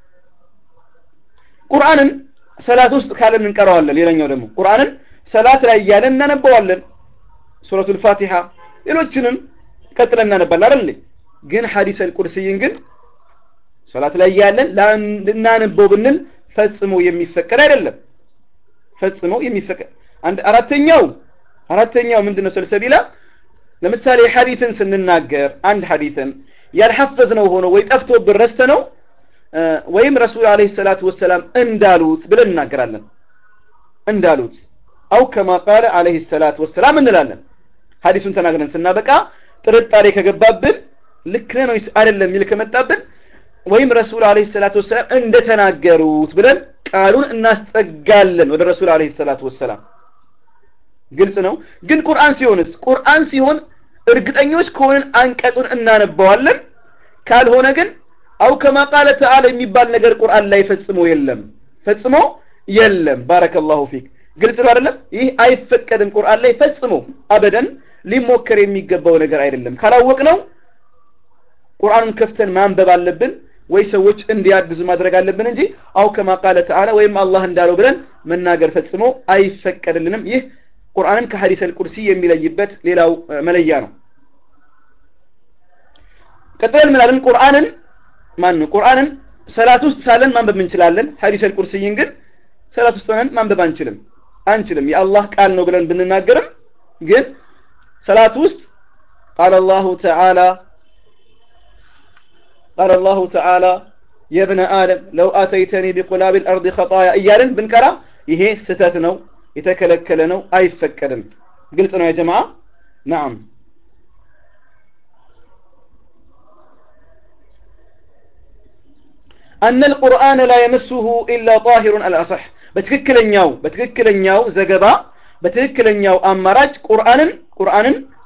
Speaker 1: ቁርአንን ሰላት ውስጥ ካለን እንቀረዋለን ሌላኛው ደግሞ ቁርአንን ሰላት ላይ እያለን እናነበዋለን ሱረቱል ፋቲሃ ሌሎችንም ቀጥለን እናነባለን አይደል ግን ሐዲስ አልቁርሲይን ግን ሶላት ላይ ያለን ልናነበው ብንል ፈጽሞ የሚፈቀድ አይደለም ፈጽሞ የሚፈቀድ አንድ አራተኛው አራተኛው ምንድነው ሰልሰቢላ ለምሳሌ ሐዲትን ስንናገር አንድ ሐዲትን ያልሐፈዝነው ሆኖ ወይ ጠፍቶብን ረስተ ነው ወይም ረሱል አለይሂ ሰላቱ ወሰላም እንዳሉት ብለን እናገራለን እንዳሉት አው ከማ ቃለ አለይሂ ሰላቱ ወሰላም እንላለን ሐዲሱን ተናግረን ስናበቃ ጥርጣሬ ከገባብን ልክ ነው አይደለም የሚል ከመጣብን ወይም ረሱል አለይሂ ሰላቱ ወሰላም እንደተናገሩት ብለን ቃሉን እናስጠጋለን ወደ ረሱል አለይሂ ሰላቱ ወሰላም ግልጽ ነው ግን ቁርአን ሲሆንስ ቁርአን ሲሆን እርግጠኞች ከሆንን አንቀጹን እናነባዋለን ካልሆነ ግን አው ከማ ቃለ ተዓላ የሚባል ነገር ቁርአን ላይ ፈጽሞ የለም ፈጽሞ የለም ባረከላሁ ፊክ ግልጽ ነው አይደለም ይህ አይፈቀድም ቁርአን ላይ ፈጽሞ አበደን ሊሞከር የሚገባው ነገር አይደለም ካላወቅ ነው ቁርአኑን ከፍተን ማንበብ አለብን ወይ ሰዎች እንዲያግዙ ማድረግ አለብን እንጂ አው ከማ ቃለ ተዓላ ወይም አላህ እንዳለው ብለን መናገር ፈጽሞ አይፈቀድልንም ይህ ቁርአንን ከሐዲስ አልቁርሲ የሚለይበት ሌላው መለያ ነው ቀጥለን ምናለን ቁርአንን ማን ነው ቁርአንን ሰላት ውስጥ ሳለን ማንበብ እንችላለን ሐዲስ አልቁርሲይን ግን ሰላት ውስጥ ሆነን ማንበብ አንችልም አንችልም የአላህ ቃል ነው ብለን ብንናገርም ግን ሰላት ውስጥ ቃለ አላሁ ተዓላ قال الله تعالى يا ابن آدم لو أتيتني بقلاب الأرض خطايا إيالن بنكرا ይሄ ስተት ነው የተከለከለ ነው አይፈቀድም ግልጽ ነው የጀማዓ ናም أن القرآن لا يمسه إلا طاهر الأصح بتككلنياو بتككلنياو زغبا بتككلنياو أمراج قرآن قرآن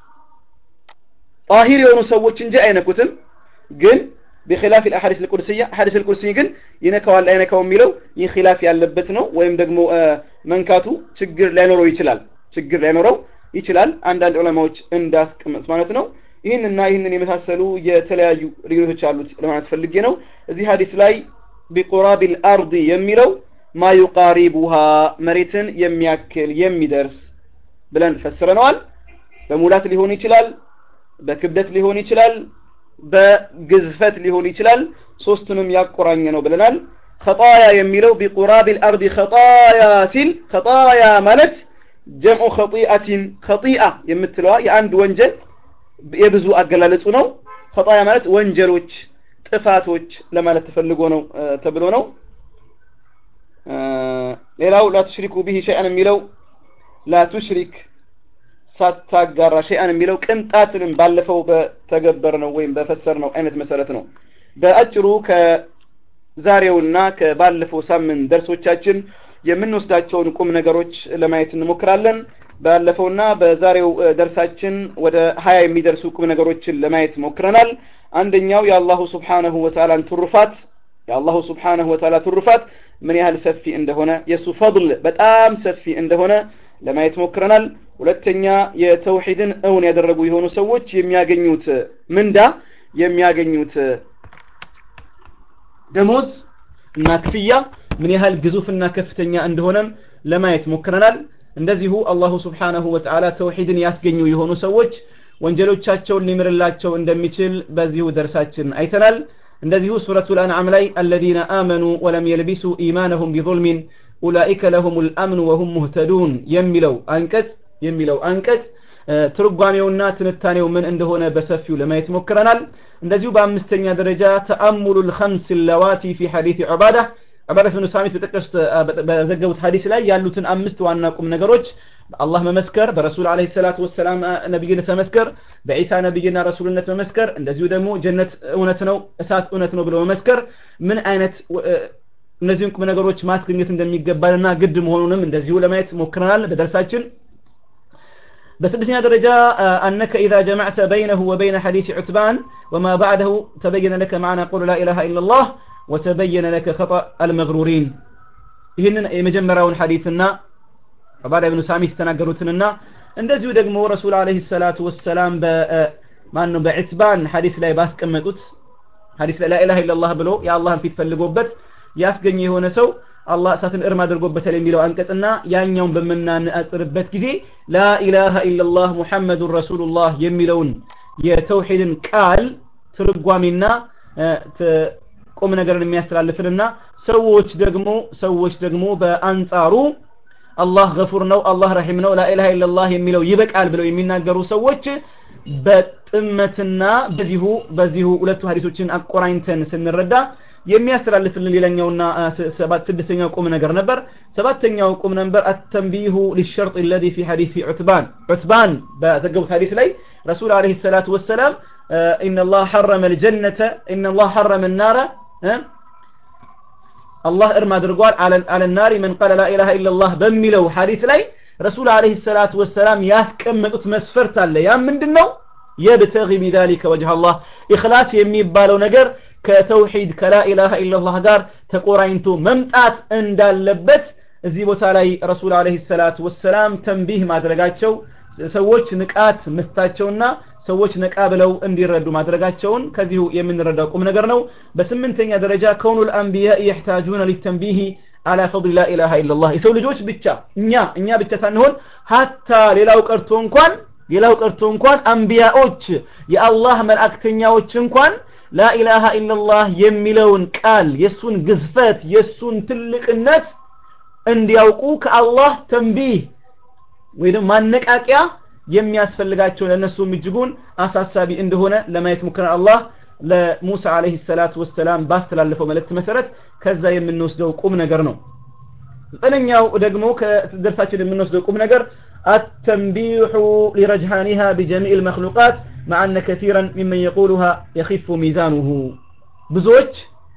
Speaker 1: طاهر የሆኑ ሰዎች እንጂ አይነኩትም ግን بخلاف الاحاديث القدسيه احاديث القدسيه ግን ይነካዋል አይነካው የሚለው ይህ ኺላፍ ያለበት ነው ወይም ደግሞ መንካቱ ችግር ላይኖረው ይችላል ችግር ላይኖረው ይችላል አንዳንድ ዑለማዎች እንዳስቀመጡት ማለት ነው ይህንና ይህንን የመሳሰሉ የተለያዩ ልዩነቶች አሉት ለማለት ፈልጌ ነው እዚህ ሀዲስ ላይ ቢቁራቢል አርዲ የሚለው ማ ዩቃሪቡሃ መሬትን የሚያክል የሚደርስ ብለን ፈስረነዋል በሙላት ሊሆን ይችላል በክብደት ሊሆን ይችላል በግዝፈት ሊሆን ይችላል ሶስቱንም ያቆራኘ ነው ብለናል ኸጣያ የሚለው ቢቁራብ ልአርድ ኸጣያ ሲል ኸጣያ ማለት ጀምዑ ኸጢአቲን ኸጢአ የምትለዋ የአንድ ወንጀል የብዙ አገላለጹ ነው ኸጣያ ማለት ወንጀሎች ጥፋቶች ለማለት ተፈልጎ ነው ተብሎ ነው ሌላው ላ ቱሽሪኩ ቢሂ ሸይአን የሚለው ላ ቱሽሪክ ሳታጋራ ሸይአን የሚለው ቅንጣትንም ባለፈው በተገበር ነው ወይም በፈሰር ነው አይነት መሰረት ነው በአጭሩ ከዛሬውና ከባለፈው ሳምንት ደርሶቻችን የምንወስዳቸውን ቁም ነገሮች ለማየት እንሞክራለን ባለፈውና በዛሬው ደርሳችን ወደ ሀያ የሚደርሱ ቁም ነገሮችን ለማየት ሞክረናል አንደኛው የአላሁ ስብሓነሁ ወተዓላን ትሩፋት የአላሁ ስብሓነሁ ወተዓላ ትሩፋት ምን ያህል ሰፊ እንደሆነ የእሱ ፈضል በጣም ሰፊ እንደሆነ ለማየት ሞክረናል ሁለተኛ የተውሂድን እውን ያደረጉ የሆኑ ሰዎች የሚያገኙት ምንዳ የሚያገኙት ደሞዝ እና ክፍያ ምን ያህል ግዙፍና ከፍተኛ እንደሆነም ለማየት ሞክረናል እንደዚሁ አላሁ ስብሓነሁ ወተዓላ ተውሂድን ያስገኙ የሆኑ ሰዎች ወንጀሎቻቸውን ሊምርላቸው እንደሚችል በዚሁ ደርሳችን አይተናል እንደዚሁ ሱረቱ ልአንዓም ላይ አለዚነ አመኑ ወለም የልቢሱ ኢማነሁም ቢظልሚን ኡላኢከ ለሁም ልአምኑ ወሁም ሙህተዱን የሚለው አንቀጽ የሚለው አንቀጽ ትርጓሜውና ትንታኔው ምን እንደሆነ በሰፊው ለማየት ሞክረናል እንደዚሁ በአምስተኛ ደረጃ ተአሙሉ ልከምስ ለዋቲ ፊ ሐዲት ዑባዳ ዑባዳ ብኑ ሳሚት በጠቀሱት በዘገቡት ሀዲስ ላይ ያሉትን አምስት ዋና ቁም ነገሮች በአላህ መመስከር በረሱል አለ ሰላት ወሰላም ነቢይነት መመስከር በዒሳ ነቢይና ረሱልነት መመስከር እንደዚሁ ደግሞ ጀነት እውነት ነው እሳት እውነት ነው ብሎ መመስከር ምን አይነት እነዚህን ቁም ነገሮች ማስገኘት እንደሚገባንና ግድ መሆኑንም እንደዚሁ ለማየት ሞክረናል በደርሳችን በስድስተኛ ደረጃ أنك إذا جمعت بينه وبين حديث عتبان وما بعده تبين لك معنى قول لا إله إلا الله وتبين لك خطأ المغرورين ይህንን የመጀመሪያውን ሐዲስና ዑባዳ ብኑ ሳሚት የተናገሩትንና እንደዚሁ ደግሞ ረሱል አለህ ሰላቱ ወሰላም ማን ነው በዕትባን ሐዲስ ላይ ባስቀመጡት ሐዲስ ላይ ላኢላሃ ኢላላህ ብሎ የአላህን ፊት ፈልጎበት ያስገኘ የሆነ ሰው አላህ እሳትን እርም አድርጎበታል የሚለው አንቀጽና ያኛውን በምናነጻጽርበት ጊዜ ላኢላሃ ኢላላህ ሙሐመዱን ረሱሉላህ የሚለውን የተውሂድን ቃል ትርጓሜና ቁም ነገርን የሚያስተላልፍንና ሰዎች ደግሞ ሰዎች ደግሞ በአንጻሩ አላህ ገፉር ነው አላህ ረሒም ነው ላኢላሃ ኢላላህ የሚለው ይበቃል ብለው የሚናገሩ ሰዎች በጥመትና በዚሁ በዚሁ ሁለቱ ሀዲሶችን አቆራኝተን ስንረዳ የሚያስተላልፍልን ሌላኛውና ስድስተኛው ቁም ነገር ነበር ሰባተኛው ቁም ነበር አተንቢሁ ሊሸርጥ ለዚ ፊ ሐዲስ ዑትባን ዑትባን በዘገቡት ሀዲስ ላይ ረሱል አለህ ሰላቱ ወሰላም إن الله حرم الجنة إن الله حرم النار الله إرما درقوال على, على النار من قال لا إله إلا الله بملو حديث لي رسول عليه الصلاة والسلام ياسكمت مسفرت الله يا من دنو يبتغي بذلك وجه الله إخلاص يمي بالو نجر كتوحيد كلا إله إلا الله قار تقورينتو ممتات اندال لبت እዚህ ቦታ ላይ ረሱል አለህ ሰላት ወሰላም ተንቢህ ማድረጋቸው ሰዎች ንቃት መስታቸውና ሰዎች ነቃ ብለው እንዲረዱ ማድረጋቸውን ከዚሁ የምንረዳው ቁም ነገር ነው በስምንተኛ ደረጃ ከውኑ ልአንቢያ የሕታጁነ ሊተንቢህ አላ ፈضል ላ ኢላሃ ኢላላህ የሰው ልጆች ብቻ እኛ እኛ ብቻ ሳንሆን ሀታ ሌላው ቀርቶ እንኳን ሌላው ቀርቶ እንኳን አንቢያዎች የአላህ መልእክተኛዎች እንኳን ላኢላሃ ኢላላህ የሚለውን ቃል የእሱን ግዝፈት የእሱን ትልቅነት እንዲያውቁ ከአላህ ተንቢህ ወይም ማነቃቂያ የሚያስፈልጋቸው ለእነሱም እጅጉን አሳሳቢ እንደሆነ ለማየት ሙክረን አላህ ለሙሳ አለህ ሰላት ወሰላም ባስተላለፈው መልእክት መሰረት ከዛ የምንወስደው ቁም ነገር ነው ዘጠነኛው ደግሞ ከደርሳችን የምንወስደው ቁም ነገር التنبيح لرجحانها بجميع المخلوقات مع أن كثيرا ممن يقولها يخف ميزانه بزوج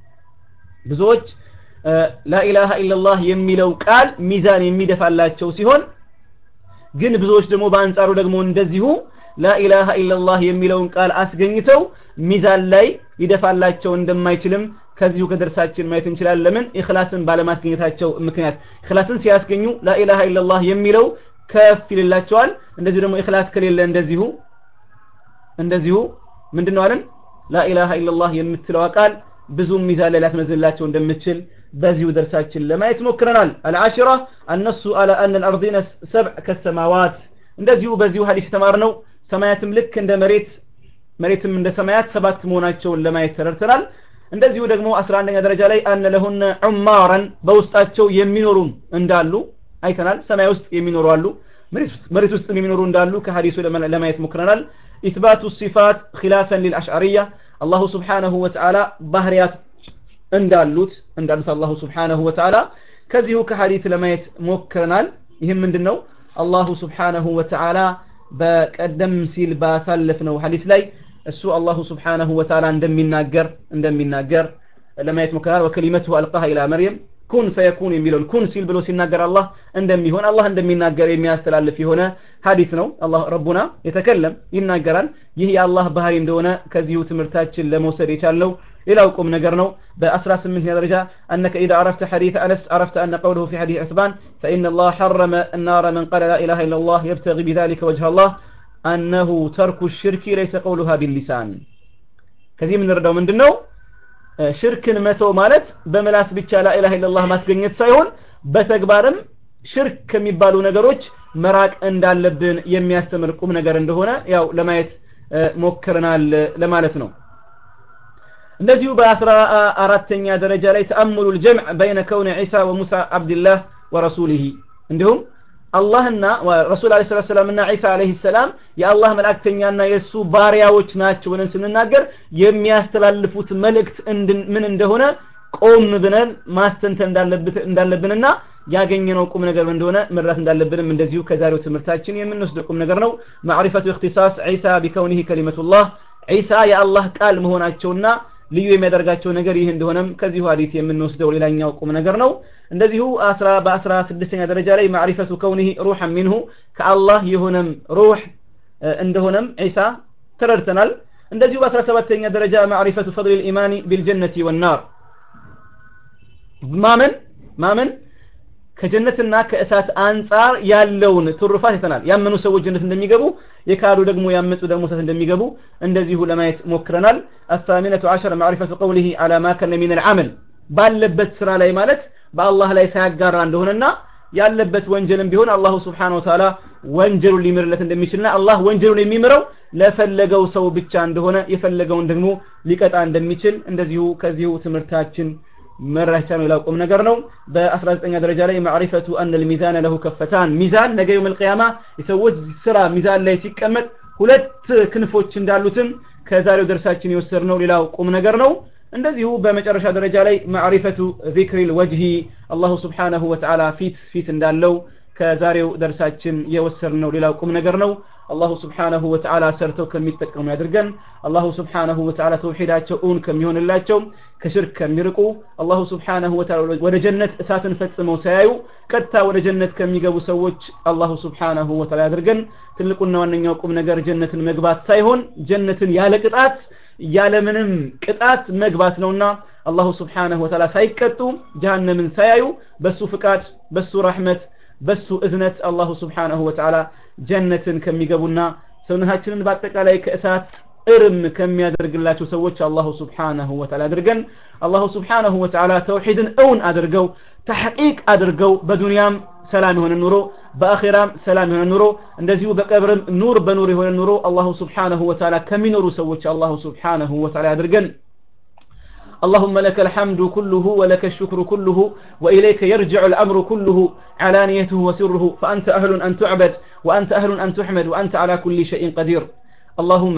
Speaker 1: بزوج ላኢላሃ ኢላላህ የሚለው ቃል ሚዛን የሚደፋላቸው ሲሆን ግን ብዙዎች ደግሞ በአንጻሩ ደግሞ እንደዚሁ ላኢላሃ ኢላላህ የሚለውን ቃል አስገኝተው ሚዛን ላይ ሊደፋላቸው እንደማይችልም ከዚሁ ከደርሳችን ማየት እንችላለን ለምን ኢኽላስን ባለማስገኘታቸው ምክንያት ኢኽላስን ሲያስገኙ ላኢላሃ ኢላላህ የሚለው ከፍ ይልላቸዋል እንደዚሁ ደግሞ ኢኽላስ ከሌለ እንደዚሁ እንደዚሁ ምንድነው አለን ላኢላሃ ኢላላህ የምትለዋ ቃል ብዙም ሚዛን ላይ ላትመዝንላቸው እንደምችል በዚሁ ደርሳችን ለማየት ሞክረናል አልዓሽራ አነሱ አለ አን አልአርዲነ ሰብዕ ከሰማዋት እንደዚሁ በዚሁ ሀዲስ የተማርነው ሰማያትም ልክ እንደ መሬት መሬትም እንደ ሰማያት ሰባት መሆናቸውን ለማየት ተረድተናል እንደዚሁ ደግሞ 11ኛ ደረጃ ላይ አነ ለሁነ ዑማራን በውስጣቸው የሚኖሩም እንዳሉ አይተናል ሰማይ ውስጥ የሚኖሩ አሉ መሬት ውስጥ የሚኖሩ እንዳሉ ከሀዲሱ ለማየት ሞክረናል ኢትባቱ ሲፋት ኪላፈን ሊልአሽዓርያ አላሁ ስብሓነሁ ወተዓላ ባህርያት እንዳሉት እንዳሉት አላሁ ስብሓነሁ ወተዓላ ከዚሁ ከሀዲት ለማየት ሞክረናል ይህም ምንድን ነው አላሁ ስብሓነሁ ወተዓላ በቀደም ሲል ባሳለፍነው ሀዲስ ላይ እሱ አላሁ ስብሓነሁ ወተዓላ እንደሚናገር እንደሚናገር ለማየት ሞክረናል ወከሊመትሁ አልቃሃ ኢላ መርየም ኩን ፈየኩን የሚለውን ኩን ሲል ብሎ ሲናገር አላህ እንደሚሆን አላህ እንደሚናገር የሚያስተላልፍ የሆነ ሀዲት ነው አላህ ረቡና የተከለም ይናገራል ይህ የአላህ ባህሪ እንደሆነ ከዚሁ ትምህርታችን ለመውሰድ የቻልነው ሌላው ቁም ነገር ነው በ18 ደረጃ أنك إذا عرفت حديث أنس عرفت أن قوله في حديث عثمان فإن الله حرم النار من قال لا إله إلا الله يبتغي بذلك وجه الله أنه ترك الشرك ليس قولها باللسان ከዚህ የምንረዳው ምንድን ነው ሽርክን መተው ማለት በመላስ ብቻ ላኢላha ኢላላህ ማስገኘት ሳይሆን በተግባርም ሽርክ ከሚባሉ ነገሮች መራቅ እንዳለብን የሚያስተምር ቁም ነገር እንደሆነ ያው ለማየት ሞክረናል ለማለት ነው እንደዚሁ በአስራ አራተኛ ደረጃ ላይ ተአምሉ ልጀምዕ በይነ ከውን ዒሳ ወሙሳ አብድላህ ወረሱሊህ እንዲሁም አላህና ረሱል አለ ስላት ሰላም እና ዒሳ አለህ ሰላም የአላህ መልእክተኛና የእሱ ባሪያዎች ናቸው ብለን ስንናገር የሚያስተላልፉት መልእክት ምን እንደሆነ ቆም ብለን ማስተንተን እንዳለብንና ያገኘነው ቁም ነገር እንደሆነ መረዳት እንዳለብንም እንደዚሁ ከዛሬው ትምህርታችን የምንወስደው ቁም ነገር ነው ማዕሪፈቱ እክትሳስ ዒሳ ቢከውኒህ ከሊመቱላህ ዒሳ የአላህ ቃል መሆናቸውና ልዩ የሚያደርጋቸው ነገር ይህ እንደሆነም ከዚሁ ሀዲት የምንወስደው ሌላኛው ቁም ነገር ነው እንደዚሁ በአስራ ስድስተኛ ደረጃ ላይ ማዕሪፈቱ ከውኒህ ሩሐን ሚንሁ ከአላህ የሆነም ሩህ እንደሆነም ዒሳ ተረድተናል እንደዚሁ በአስራ ሰባተኛ ደረጃ ማዕሪፈቱ ፈضል ልኢማኒ ቢልጀነቲ ወናር ማመን ማመን ከጀነትና ከእሳት አንጻር ያለውን ትሩፋት ይተናል ያመኑ ሰዎች ጀነት እንደሚገቡ የካዱ ደግሞ ያመፁ ደግሞ እሳት እንደሚገቡ እንደዚሁ ለማየት ሞክረናል الثامنة عشر معرفة قوله على ما كان من العمل ባለበት ስራ ላይ ማለት በአላህ ላይ ሳያጋራ እንደሆነና ያለበት ወንጀልም ቢሆን አላሁ ስብሓን ወተላ ወንጀሉን ሊምርለት እንደሚችልና አላህ ወንጀሉን የሚምረው ለፈለገው ሰው ብቻ እንደሆነ የፈለገውን ደግሞ ሊቀጣ እንደሚችል እንደዚሁ ከዚሁ ትምህርታችን መራቻ ነው ላቁም ነገር ነው በ19 ደረጃ ላይ ማዕሪፈቱ አን ልሚዛን ለሁ ከፈታን ሚዛን ነገ የውም ልቅያማ የሰዎች ስራ ሚዛን ላይ ሲቀመጥ ሁለት ክንፎች እንዳሉትም ከዛሬው ደርሳችን የወሰድነው ሌላው ቁም ነገር ነው እንደዚሁ በመጨረሻ ደረጃ ላይ ማዕሪፈቱ ዚክሪ ልወጅሂ አላሁ ስብሓነሁ ወተዓላ ፊት ፊት እንዳለው ከዛሬው ደርሳችን የወሰድነው ሌላው ቁም ነገር ነው አላሁ ስብሓነሁ ወተዓላ ሰርተው ከሚጠቀሙ ያድርገን አላሁ ስብሓነሁ ወተዓላ ተውሒዳቸው እውን ከሚሆንላቸው ከሽርክ ከሚርቁ አላሁ ስብሓነሁ ወተዓላ ወደ ጀነት እሳትን ፈጽመው ሳያዩ ቀጥታ ወደ ጀነት ከሚገቡ ሰዎች አላሁ ስብሓነሁ ወተዓላ ያድርገን ትልቁና ዋነኛው ቁም ነገር ጀነትን መግባት ሳይሆን ጀነትን ያለ ቅጣት ያለምንም ቅጣት መግባት ነውና አላሁ ስብሓነሁ ወተዓላ ሳይቀጡ ጀሃነምን ሳያዩ በሱ ፍቃድ በሱ ረሕመት በሱ እዝነት አላሁ ስብሓነሁ ወተዓላ ጀነትን ከሚገቡና ሰውነታችንን በአጠቃላይ ከእሳት እርም ከሚያደርግላቸው ሰዎች አላሁ ስብሓነሁ ወተዓላ አድርገን አላሁ ስብሓነሁ ወተዓላ ተውሒድን እውን አድርገው ተሐቂቅ አድርገው በዱንያም ሰላም የሆነ ኑሮ በአኼራም ሰላም የሆነ ኑሮ እንደዚሁ በቀብርም ኑር በኑር የሆነ ኑሮ አላሁ ስብሓነሁ ወተዓላ ከሚኖሩ ሰዎች አላሁ ስብሓነሁ ወተዓላ አድርገን اللهم لك الحمد كله ولك الشكر كله وإليك يرجع الأمر كله علانيته وسره فأنت أهل أن تعبد وأنت أهل أن تحمد وأنت على كل شيء قدير اللهم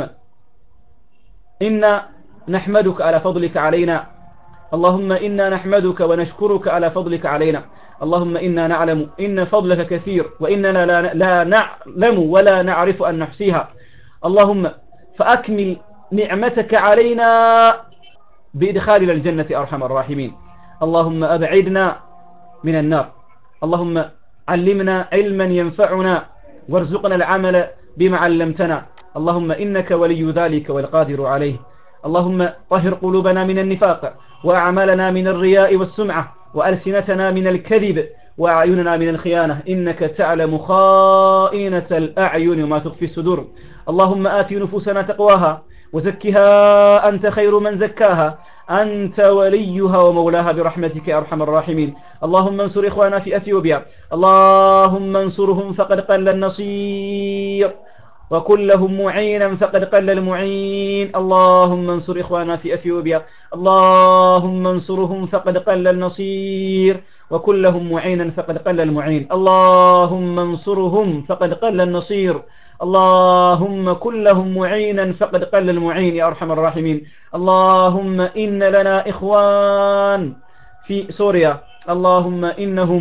Speaker 1: إنا نحمدك على فضلك علينا اللهم إنا نحمدك ونشكرك على فضلك علينا اللهم إنا نعلم إن فضلك كثير وإننا لا, لا نعلم ولا نعرف أن نحصيها اللهم فأكمل نعمتك علينا بإدخالنا الجنة أرحم الراحمين اللهم أبعدنا من النار اللهم علمنا علما ينفعنا وارزقنا العمل بما علمتنا اللهم إنك ولي ذلك والقادر عليه اللهم طهر قلوبنا من النفاق وأعمالنا من الرياء والسمعة وألسنتنا من الكذب وأعيننا من الخيانة إنك تعلم خائنة الأعين وما تخفي الصدور اللهم آت نفوسنا تقواها وزكها أنت خير من زكاها أنت وليها ومولاها برحمتك يا أرحم الراحمين اللهم انصر إخوانا في أثيوبيا اللهم انصرهم فقد قل النصير وكن لهم معينا فقد قل المعين اللهم انصر إخوانا في أثيوبيا اللهم انصرهم فقد قل النصير وكن لهم معينا فقد قل المعين اللهم انصرهم فقد قل النصير اللهم كن لهم معينا فقد قل المعين يا أرحم الراحمين اللهم إن لنا إخوان في سوريا اللهم إنهم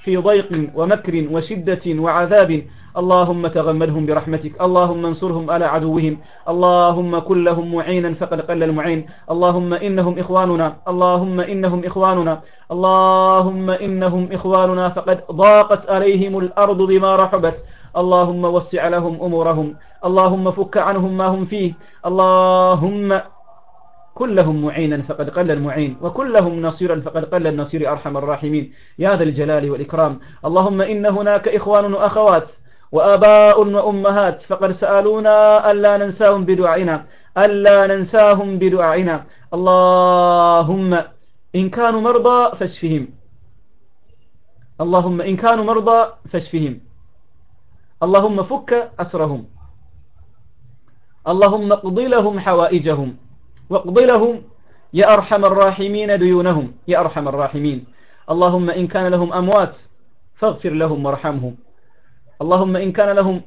Speaker 1: في ضيق ومكر وشدة وعذاب اللهم تغمدهم برحمتك اللهم انصرهم على عدوهم اللهم كن لهم معينا فقد قل المعين اللهم إنهم إخواننا اللهم إنهم إخواننا اللهم إنهم إخواننا فقد ضاقت عليهم الأرض بما رحبت اللهم وسع لهم أمورهم اللهم فك عنهم ما هم فيه اللهم كلهم معينا فقد قل المعين وكلهم نصيرا فقد قل النصير أرحم الراحمين يا ذا الجلال والإكرام اللهم إن هناك إخوان وأخوات وآباء وأمهات فقد سألونا ألا ننساهم بدعائنا ألا ننساهم بدعائنا اللهم إن كانوا مرضى فاشفهم اللهم إن كانوا مرضى فاشفهم اللهم فك أسرهم اللهم اقض لهم حوائجهم واقض لهم يا أرحم الراحمين ديونهم يا أرحم الراحمين اللهم إن كان لهم أموات فاغفر لهم وارحمهم اللهم إن كان لهم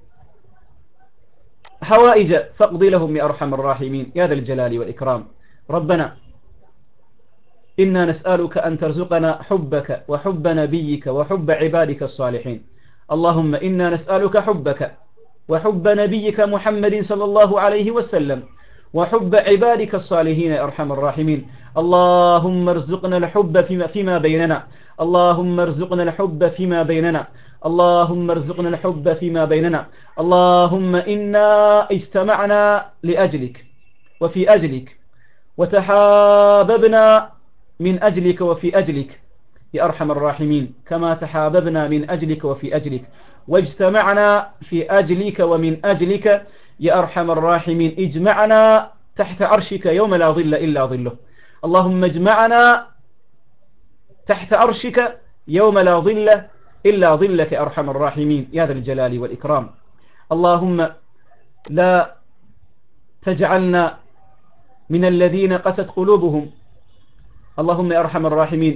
Speaker 1: حوائج فاقض لهم يا أرحم الراحمين يا ذا الجلال والإكرام ربنا إنا نسألك أن ترزقنا حبك وحب نبيك وحب عبادك الصالحين اللهم إنا نسألك حبك وحب نبيك محمد صلى الله عليه وسلم وحب عبادك الصالحين يا أرحم الراحمين اللهم ارزقنا الحب فيما, فيما بيننا اللهم ارزقنا الحب فيما بيننا اللهم ارزقنا الحب فيما بيننا اللهم إنا اجتمعنا لأجلك وفي أجلك وتحاببنا من أجلك وفي أجلك يا أرحم الراحمين كما تحاببنا من أجلك وفي أجلك واجتمعنا في أجلك ومن أجلك يا أرحم الراحمين اجمعنا تحت عرشك يوم لا ظل إلا ظله اللهم اجمعنا تحت عرشك يوم لا ظل إلا ظلك يا أرحم الراحمين يا ذا الجلال والإكرام اللهم لا تجعلنا من الذين قست قلوبهم اللهم يا أرحم الراحمين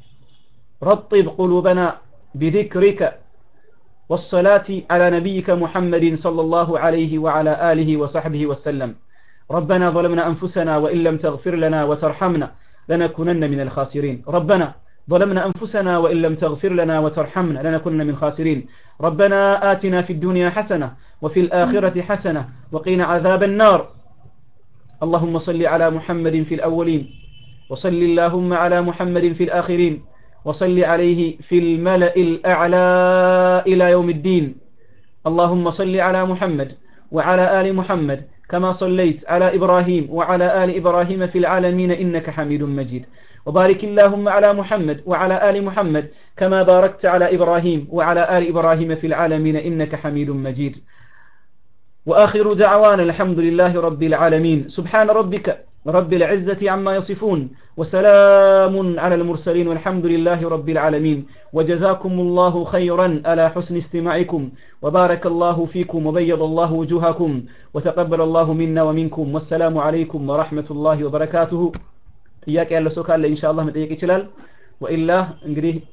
Speaker 1: رطب قلوبنا بذكرك والصلاة على نبيك محمد صلى الله عليه وعلى آله وصحبه وسلم ربنا ظلمنا أنفسنا وإن لم تغفر لنا وترحمنا لنكونن من الخاسرين ربنا ظلمنا أنفسنا وإن لم تغفر لنا وترحمنا لنكونن من خاسرين ربنا آتنا في الدنيا حسنة وفي الآخرة حسنة وقنا عذاب النار اللهم صل على محمد في الأولين وصل اللهم على محمد في الآخرين وصل عليه في الملأ الأعلى إلى يوم الدين اللهم صل على محمد وعلى آل محمد كما صليت على إبراهيم وعلى آل إبراهيم في العالمين إنك حميد مجيد وبارك اللهم على محمد وعلى آل محمد كما باركت على إبراهيم وعلى آل إبراهيم في العالمين إنك حميد مجيد وآخر دعوانا الحمد لله رب العالمين سبحان ربك رب العزة عما يصفون وسلام على المرسلين والحمد لله رب العالمين وجزاكم الله خيرا على حسن استماعكم وبارك الله فيكم وبيض الله وجوهكم وتقبل الله منا ومنكم والسلام عليكم ورحمة الله وبركاته ጥያቄ ያለው ሰው ካለ ኢንሻአላህ መጠየቅ ይችላል ወኢላ እንግዲህ